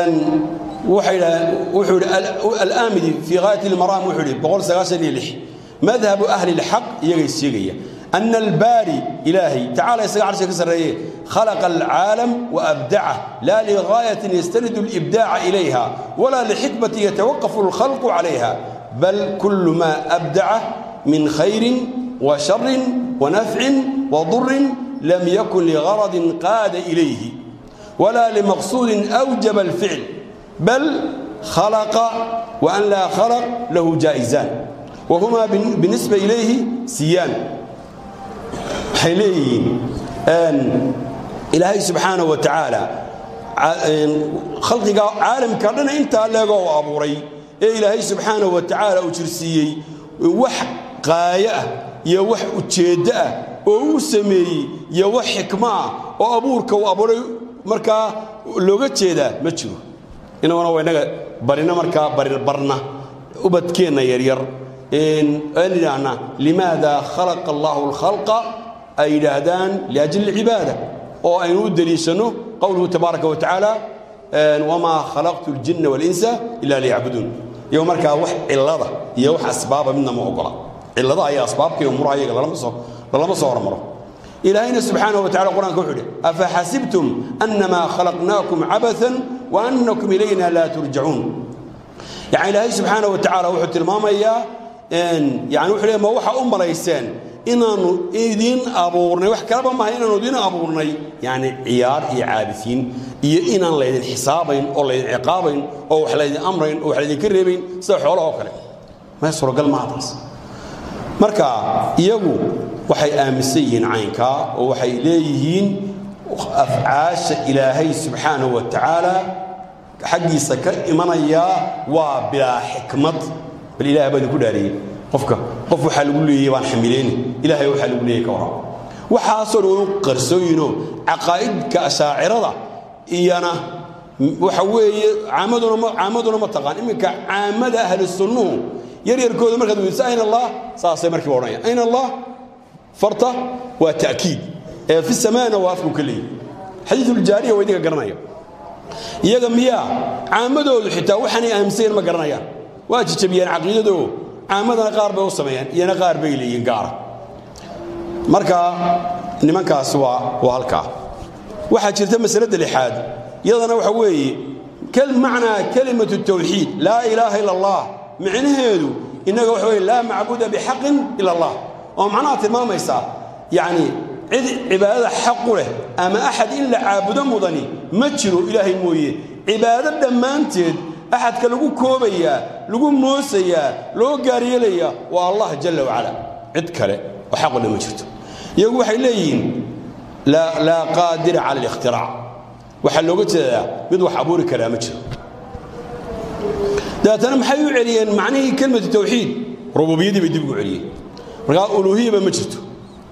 waxay yidhahdeen wuxuu yidhi alaamidi fii ghaayat ilmaraam wuxuu yidhi boqol sagaashan iyo lix madhabu ahli اlxaq iyagay sheegaya أن الباري إلهي تعالى يسقى عرشه كسرية خلق العالم وأبدعه لا لغاية يستند الإبداع إليها ولا لحكمة يتوقف الخلق عليها بل كل ما أبدعه من خير وشر ونفع وضر لم يكن لغرض قاد إليه ولا لمقصود أوجب الفعل بل خلق وأن لا خلق له جائزان وهما بالنسبة إليه سيان waxay leeyihiin ilaahay subxaana wa tacaala khalqiga caalamka dhan intaa leegoo u abuuray ee ilaahay subxaana wa tacaala uu jirsiiyey wax qaayo ah iyo wax ujeeddo ah oo uu sameeyey iyo wax xikmo ah oo abuurka uu abuuray markaa looga jeedaa ma jiro inaguna waa inaga barina markaa barna ubadkeenna yaryar aan idhaahna limaada khalaqa allahu alkhalqa ay yidhaahdaan liajli alcibaada oo aynu u deliishanno qowluhu tabaaraka wa tacaala wamaa khalaqtu aljinna waalinsa ila liyacbuduun iyo markaa wax cillada iyo wax asbaaba midna ma ogola cillada ayaa asbaabka iyo umuraha iyaga lalama soo hormaro ilaahayna subxaanaه wa tacala qur'anka wuxuu idhi afaxasibtum annamaa khalaqnaakum cabathan wa annakum ilayna laa turjacuun yani ilaahay subxaanaه wa tacaala wuxuu tilmaamayaa yani wuxuu le ma waxa u malayseen inaannu idiin abuurnay wax kalaba maaha inaannu idiin abuurnay yani ciyaar iyo caabisiin iyo inaan laydin xisaabayn oo laydin ciqaabayn oo wax laydin amrayn oo wax laydinka reebayn sida xoolahoo kale may suuragal maaha taas marka iyagu waxay aaminsan yihiin caynkaa oo waxay leeyihiin afcaasha ilaahay subxaanahu wa tacaala xaggiisa ka imanayaa waa bilaa xikmad bal ilaah baa idinku dhaariyey qofka qof waxaa lagu leeyey baan xamilayni ilaahay waxaa lagu leeyey ka waran waxaasoo dhan u qarsooyinoo caqaa'idka ashaacirada iyana waxa weeye caamaduna caamaduna ma taqaan iminka caamada ahlu sunnuhu yaryarkooda markaad weydiso ayna allah saasay markiiba odhanaya ayna allah farta waa ta'kiid ee fi samaana waa afku ka leeyihi xadiisuljaariya waa idinka garanaya iyaga miyaa caamadoodu xitaa waxaanay aaminsayen ma garanayaan waa jijabiyaan caqiidadoo caamadana qaar bay u sameeyaan iyana qaar bay leeyihiin gaara marka nimankaasi waa waa halkaa waxaa jirta masalada lixaad iyadana waxa weeye macnaa kelimatu tawxiid laa ilaaha ila allah micnaheedu innaga waxa weye laa macbuda bixaqin ila allah oo macnaha tilmaamaysaa yacni cid cibaadada xaqu leh ama axad in la caabudo mudani ma jiro ilaahay mooye cibaado dhammaanteed axadka lagu koobayaa lagu moosayaa loo gaaryeelayaa waa allah jalla wacala cid kale oo xaqu le ma jirto iyagu waxay leeyihiin laa qaadira cala alikhtiraac waxaa looga jeedaa mid wax abuuri karaa ma jiro dabeetana maxay u celiyeen macnihii kelmatu tawxiid rububiyaddii bay dib ugu celiyeen markaa uluuhiyaba ma jirto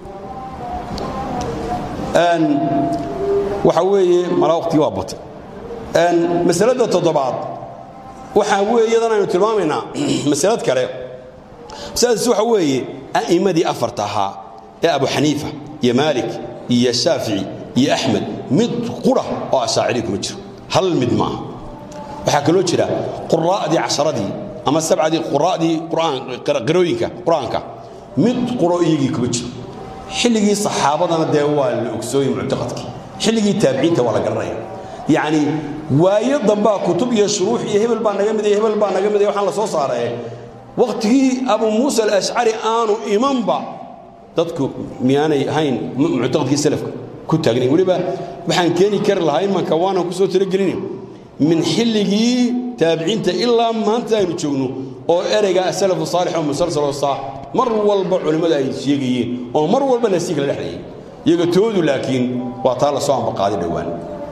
waxa weeye malaa waqtigii waa batay masalada toddobaad waxaa weeye iyadan aynu tilmaamaynaa masalad kale masaladaas waxa weeye a'immadii afarta ahaa ee abu xaniifa iyo maalik iyo shaafici iyo axmed mid qura oo ashaaciri kuma jiro hal mid maaha waxaa kaloo jira quraa'dii casharadii ama sabcadii quraa'dii qirooyinka qur-aanka mid quro iyagii kuma jiro xilligii saxaabadana dee waa la ogsooyey muctaqadkii xilligii taabiciinta waa la garanaya yacni waayo dambaa kutub iyo shuruux iyo hebel baa naga midaya hebel baa naga midaya waxaan la soo saaree wakhtigii abu muusa alashcari aanu imanba dadku miyaanay ahayn muctaqadkii salafka ku taagnayn weliba waxaan keeni kari lahaa imanka waanan ku soo talagelin min xilligii taabiciinta ilaa maanta aynu joogno oo ereyga asalafu saalix oo musalsaloo saa mar walba culimmada ay sheegayeen oo mar walba nasiig la dhexlayay iyaga toodu laakiin waa taa la soo ambaqaaday dhowaan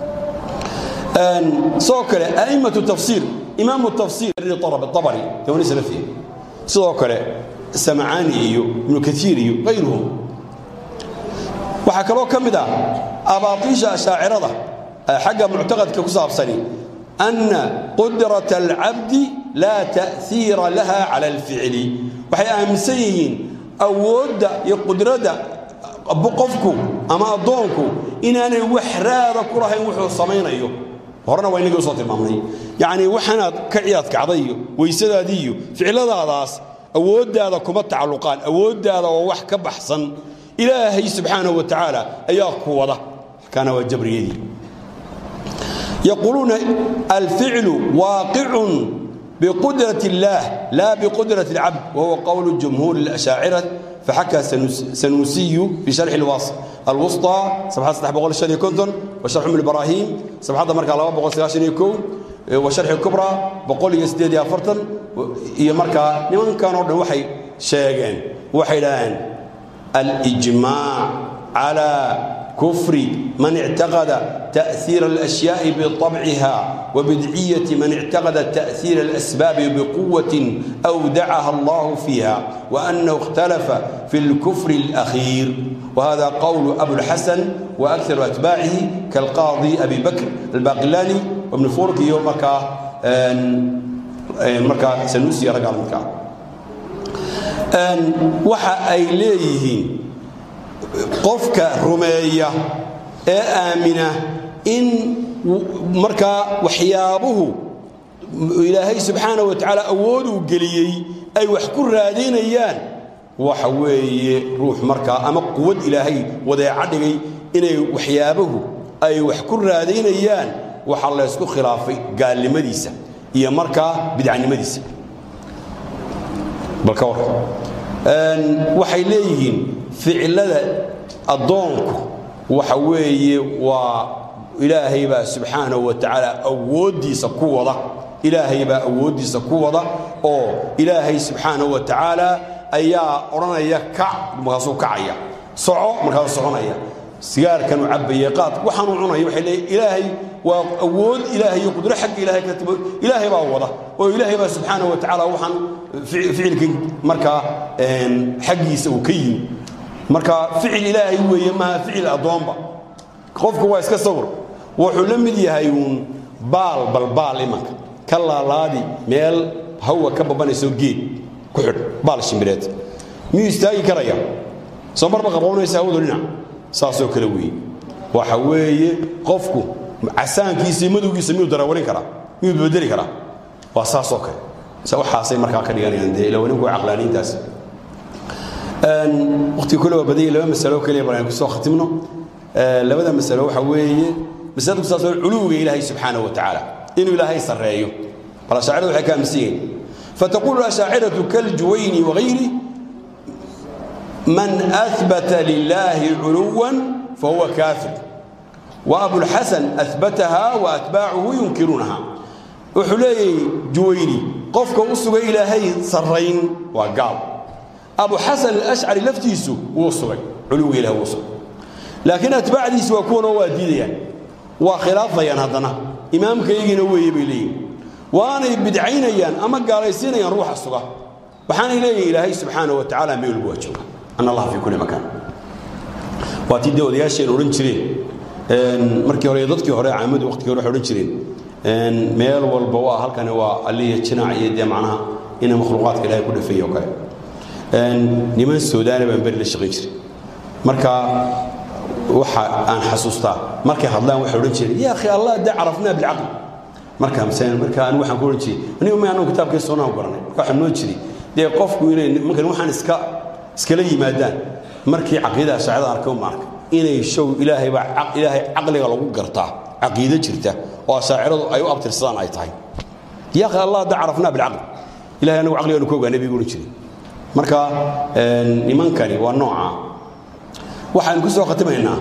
sidoo kale a'immatu tafsiir imaamu tafsiir abari tawani salafiya sidoo kale samacaani iyo ibnu kaiir iyo hayruhum waxaa kaloo ka mid ah abaatiisha ashaacirada xagga muctaqadka ku saabsani anna qudrata alcabdi laa ta'hiira laha cala alficli waxay aaminsan yihiin awoodda iyo qudradda qofku ama addoonku inaanay wax raada ku lahayn wuxuu samaynayo horena waa inagii usoo tilmaamnay yacnii waxaanaad ka ciyaad kacday iyo weysadaadii iyo ficiladaadaas awooddaada kuma tacalluqaan awooddaada oo wax ka baxsan ilaahay subxaanahu wa tacaala ayaa ku wada kana waa jabriyadii yaquuluuna alficlu waaqicun بقدرة الله لا بقدرة العبد وهو قول جمهور الأشاعرة فحكى سنوسي في شرح الوصف الوسطى صفحة 6 بقول الشرح كنتن وشرح من الإبراهيم صفحة مركة الله بقول سلاشن يكون وشرح الكبرى بقول يسديد يا فرتن هي مركة لمن كانوا وحي شيئين وحيدان الإجماع على كفر من اعتقد تأثير الأشياء بطبعها وبدعية من اعتقد تأثير الأسباب بقوة أودعها الله فيها وأنه اختلف في الكفر الأخير وهذا قول أبو الحسن وأكثر أتباعه كالقاضي أبي بكر الباقلاني وابن فورك يوم مركا مركا سنوسي رقم مركا وحا أي ليهين qofka rumeeya ee aamina in markaa waxyaabuhu ilaahay subxaana wa tacaala awooduu geliyey ay wax ku raadaynayaan waxa weeye ruux markaa ama quwad ilaahay wadeeca dhigay inay waxyaabuhu ay wax ku raadaynayaan waxaa laysku khilaafay gaalnimadiisa iyo markaa bidcanimadiisa bal ka war waxay leeyihiin ficilada addoonku waxa weeye waa ilaahay baa subxaanahu wa tacaala awooddiisa ku wada ilaahay baa awooddiisa ku wada oo ilaahay subxaanahu wa tacaala ayaa odhanaya kac markaasuu kacaya soco markaasuu soconaya sigaarkanuu cabbaye qaad waxaanuu cunaya waxay leeyihin ilaahay waa awood ilaahay iyo qudro xagga ilaahay ka timo ilaahay baa wada oo ilaahay baa subxaanahu wa tacaala waxaan ficilkii markaa xaggiisa uu ka yimi marka ficil ilaahay weeye maaha ficil addoonba qofku waa iska sawir wuxuu la mid yahay uun baal balbaal imanka ka laalaadi meel hawa ka babanayso geed ku xidh baal shimbireed miyuu istaagi karaya soo marba qaboonaysa hawadu dhinac saasoo kale weeye waxa weeye qofku casaankiisa iyo madowgiisa miyuu darawarin karaa miyuu bedeli karaa waa saasoo kale waxaasay markaa ka dhiganayaan dee ilawaninku caqlaaniintaas waqtiga kule waa badanya laba masalo keliya bal aynu kusoo khatimno labada masalo waxa weeye masalada ku saabsan culuwiga ilaahay subxaanahu wa tacaala inuu ilaahay sarreeyo bal ashaaciradu waxay ka aaminsan yihiin فتقول الأشاعرة كالجويني وغيره من أثبت لله علوا فهو كافر وأبو الحسن أثبتها وأتباعه ينكرونها وحلي جويني قفك أسوى إلهي صرين وقال أبو حسن الأشعري لفتيسو وصوي علو إله وصوي لكن أتباع دي سوى كون واديديا وخلاف ضيان هذنا إمامك يجي نوي بلي وأنا بدعينيان أما قال يسينيان روح الصغى وحان إليه إلهي سبحانه وتعالى ميول بوجهه أن الله في كل مكان واتي دو دياشين ورن جرين markii hore dadkii hore caamadu waqtigii hore xoran jireen een meel walba waa halkan waa aliya jinaac iyo macnaha in makhluuqaadka ilaahay ku dhafeeyo kale niman suudaani baan beri la shaqayn jiray marka waxa aan xasuustaa markay hadlaan waxay odhan jireen yaa akhi allah da carafnaa bilcaql marka misaan marka aan waxaan ku odhan jiray anigu ma anagu kitaabkii sunnah garanay marka waxaan noo jiray dee qofku inay markan waxaan iska iskala yimaadaan markii caqiidada shaacada arkay uma arkay inay show ilaahay baa ilaahay caqliga lagu gartaa caqiido jirta oo shaaciradu ay u abtirsadaan ay tahay yaa akhi allah da carafnaa bilcaql ilahay anagu caqligaanu ku ogaanay bay odhan jiray marka nimankani waa nooca waxaan ku soo khatimaynaa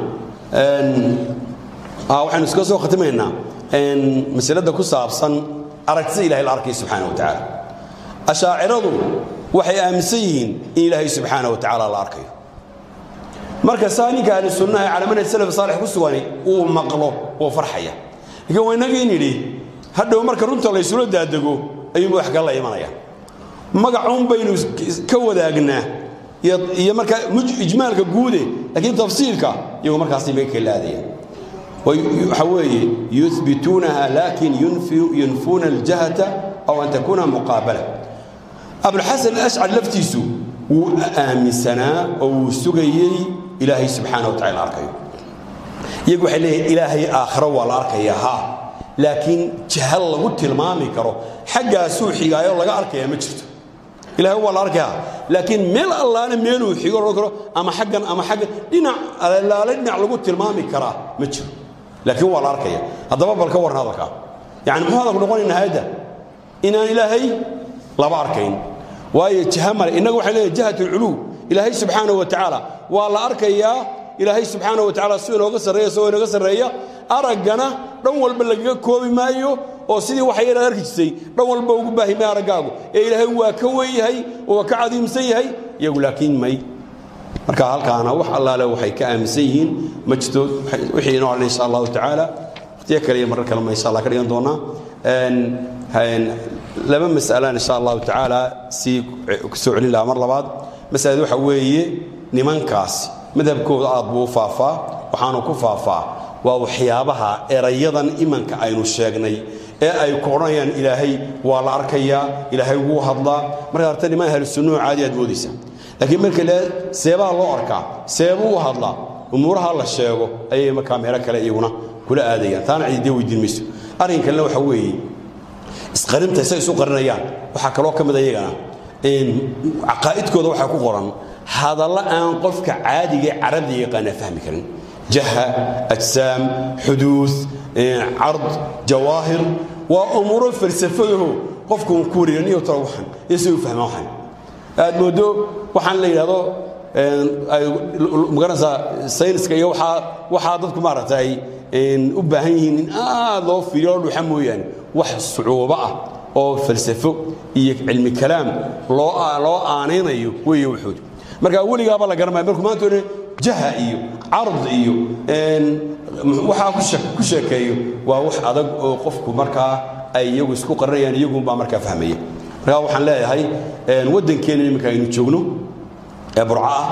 waxaanu iska soo khatimaynaa masalada ku saabsan aragtida ilahay la arkay subxaana wa tacaala ashaaciradu waxay aaminsan yihiin in ilaahay subxaana wa tacaala la arkayo marka saa ninka ahli sunnaha cala manhaj salaf saalix ku sugani uu maqlo wuu farxaya laakiin waa inagii nidhi hadhow marka runta laysula daadego ayuunba wax kala la imanaya magacuun baynu ka wadaagnaa iyo markaa ijmaalka guude laakiin tafsiirka iyagu markaas bay kala aadayaan waxa weeye yuthbituunaha laakin yunfuuna aljahata aw an takuuna muqaabala abulxasan alashcari laftiisu wuu aaminsanaa oo wuu sugayey ilaahay subxaana wa tacala arkayo iyagu waxay leeyihin ilaahay aakhiro waa la arkaya ha laakiin jahal lagu tilmaami karo xaggaasuu xigaayo laga arkaya ma jirto ilahay waa la arkayaa laakiin meel allaale meeluu xigo odhan karo ama xaggan ama xaggan dhinac allaale dhinac lagu tilmaami karaa ma jiro laakiin waa la arkaya haddaba bal ka warran hadalkaa yani muxuu hadalku noqonaya nihayadda inaan ilaahay laba arkayn waayo jiha male innaga waxay leeyahay jihat alculuw ilaahay subxaanahu wa tacaala waa la arkayaa ilaahay subxaanahu wa tacala si inooga sarreeya isagoo inooga sarreeya araggana dhan walba lagaga koobi maayo oo sidii waxay inaad arki jirtay dhan walba ugu baahi maayo araggaagu ee ilaahay waa ka weyn yahay oo waa ka cadiimsan yahay iyagu laakiin may marka halkaana wax allaale waxay ka aaminsan yihiin ma jirto wixii inoo hadhan insha allahu tacaala waqtiyo kale iyo marar kale ma insha allah ka dhigan doonaa laba mas'alaan insha allahu tacaala sii soo celin lahaa mar labaad masalada waxa weeye nimankaasi madhabkooda aad buu u faafaa waxaanu ku faafaa waa waxyaabaha erayadan imanka aynu sheegnay ee ay ku odhanayaan ilaahay waa la arkayaa ilaahay wuu hadlaa markaa horta niman ahlu sunnuhu caadi aad moodaysa laakiin marka le seebaha loo arkaa seebuu u hadlaa umuuraha la sheego ayay markaa meelo kale iyaguna kula aadayaan taana cididee weydiin mayso arrin kalena waxa weeye isqarinta say isu qarinayaan waxaa kaloo ka mid iyagana caqaa'idkooda waxaa ku qoran hadalla aan qofka caadiga ee carabda yaqaana fahmi karin jaha ajsaam xuduud card jawaahir waa umuuro falsafadaho qofku ku wareeraniyo talo waxan iyo si u fahmaa waxan aad moodo waxaan la yidhahdo magaranaysaa sayniska iyo waxaa waxaa dadku maaragtay u baahan yihiin in aad loo fiiriyo loo dhuuxa mooyaane wax sucuubo ah oo falsafo iyo cilmi kalaam loo loo aanaynayo weeye wuxuud marka weligaaba la garanmaya markuu maanta odhan jaha iyo card iyo waxaa ku sheekeeyo waa wax adag oo qofku markaa ay iyagu isku qarinayaan iyagunbaa markaa fahmaya markaa waxaan leeyahay waddankeena iminka aynu joogno ee burco ah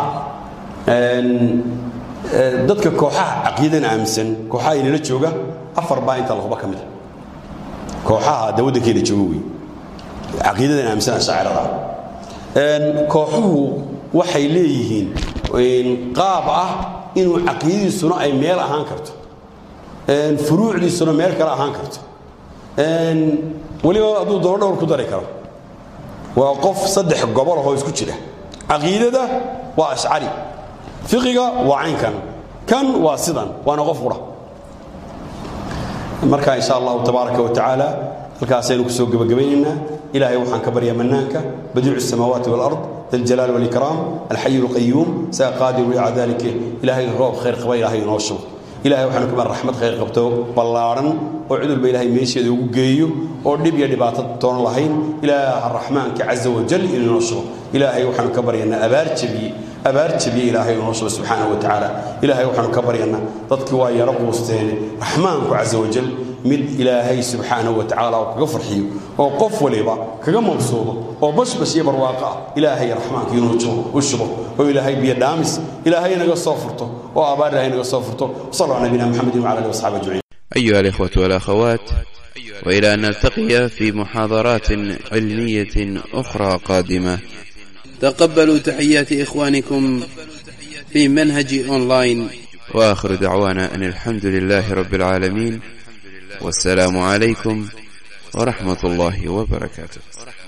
dadka kooxaha caqiidan aaminsan kooxaha inala jooga afar baa inta lahuba ka mida kooxaha de waddankeena jooga wey caqiidadan aaminsan ashaacirada kooxuhu waxay leeyihiin qaab ah inuu caqiidadiisuna ay meel ahaan karto furuucdiisuna meel kale ahaan karto weliba hadduu doono dhowr ku dari karo waa qof saddex gobol ahoo isku jira caqiidada waa ashcari fiqiga waa caynkan kan waa sidan waana qof qura marka insha allahu tabaaraka wa tacaala halkaasaynu kusoo gebagabaynaynaa ilaahay waxaan ka baryaa mannaanka badiicu الsamaawaati wاlard daljalaal wاlikraam alxayu اlqayuum saa qaadiru ilaa dalika ilaahay roob khayr qaba ilaahay inoo shubo ilahay waxaanu ka bar raxmad khayr qabto ballaadhan oo cudurba ilaahay meesheeda ugu geeyo oo dhib iyo dhibaato toona lahayn ilaaha raxmaanka caza wajal inuu inoo shubo ilaahay waxaanu ka baryanaa abaar jabiye abaar jabiye ilaahay inoo shubo subxaanahu wa tacaala ilaahay waxaanu ka baryanaa dadkii waa yaro quusteene raxmaanku caza wajal mid ilaahay subxaanahu wa tacaala uu kaga farxiyo oo qof waliba kaga mabsuudo oo bashbash iyo barwaaqo ah ilaahay raxmaanka inuu u shubo oo ilaahay biyo dhaamis ilaahay naga soo furto oo abaar ilaahay naga soo furto وصلى على نبينا محمد وعلى اله وصحبه اجمعين أيها الإخوة والأخوات وإلى أن نلتقي في محاضرات علمية أخرى قادمة تقبلوا تحيات إخوانكم في منهج أونلاين وآخر دعوانا أن الحمد لله رب العالمين والسلام عليكم ورحمة الله وبركاته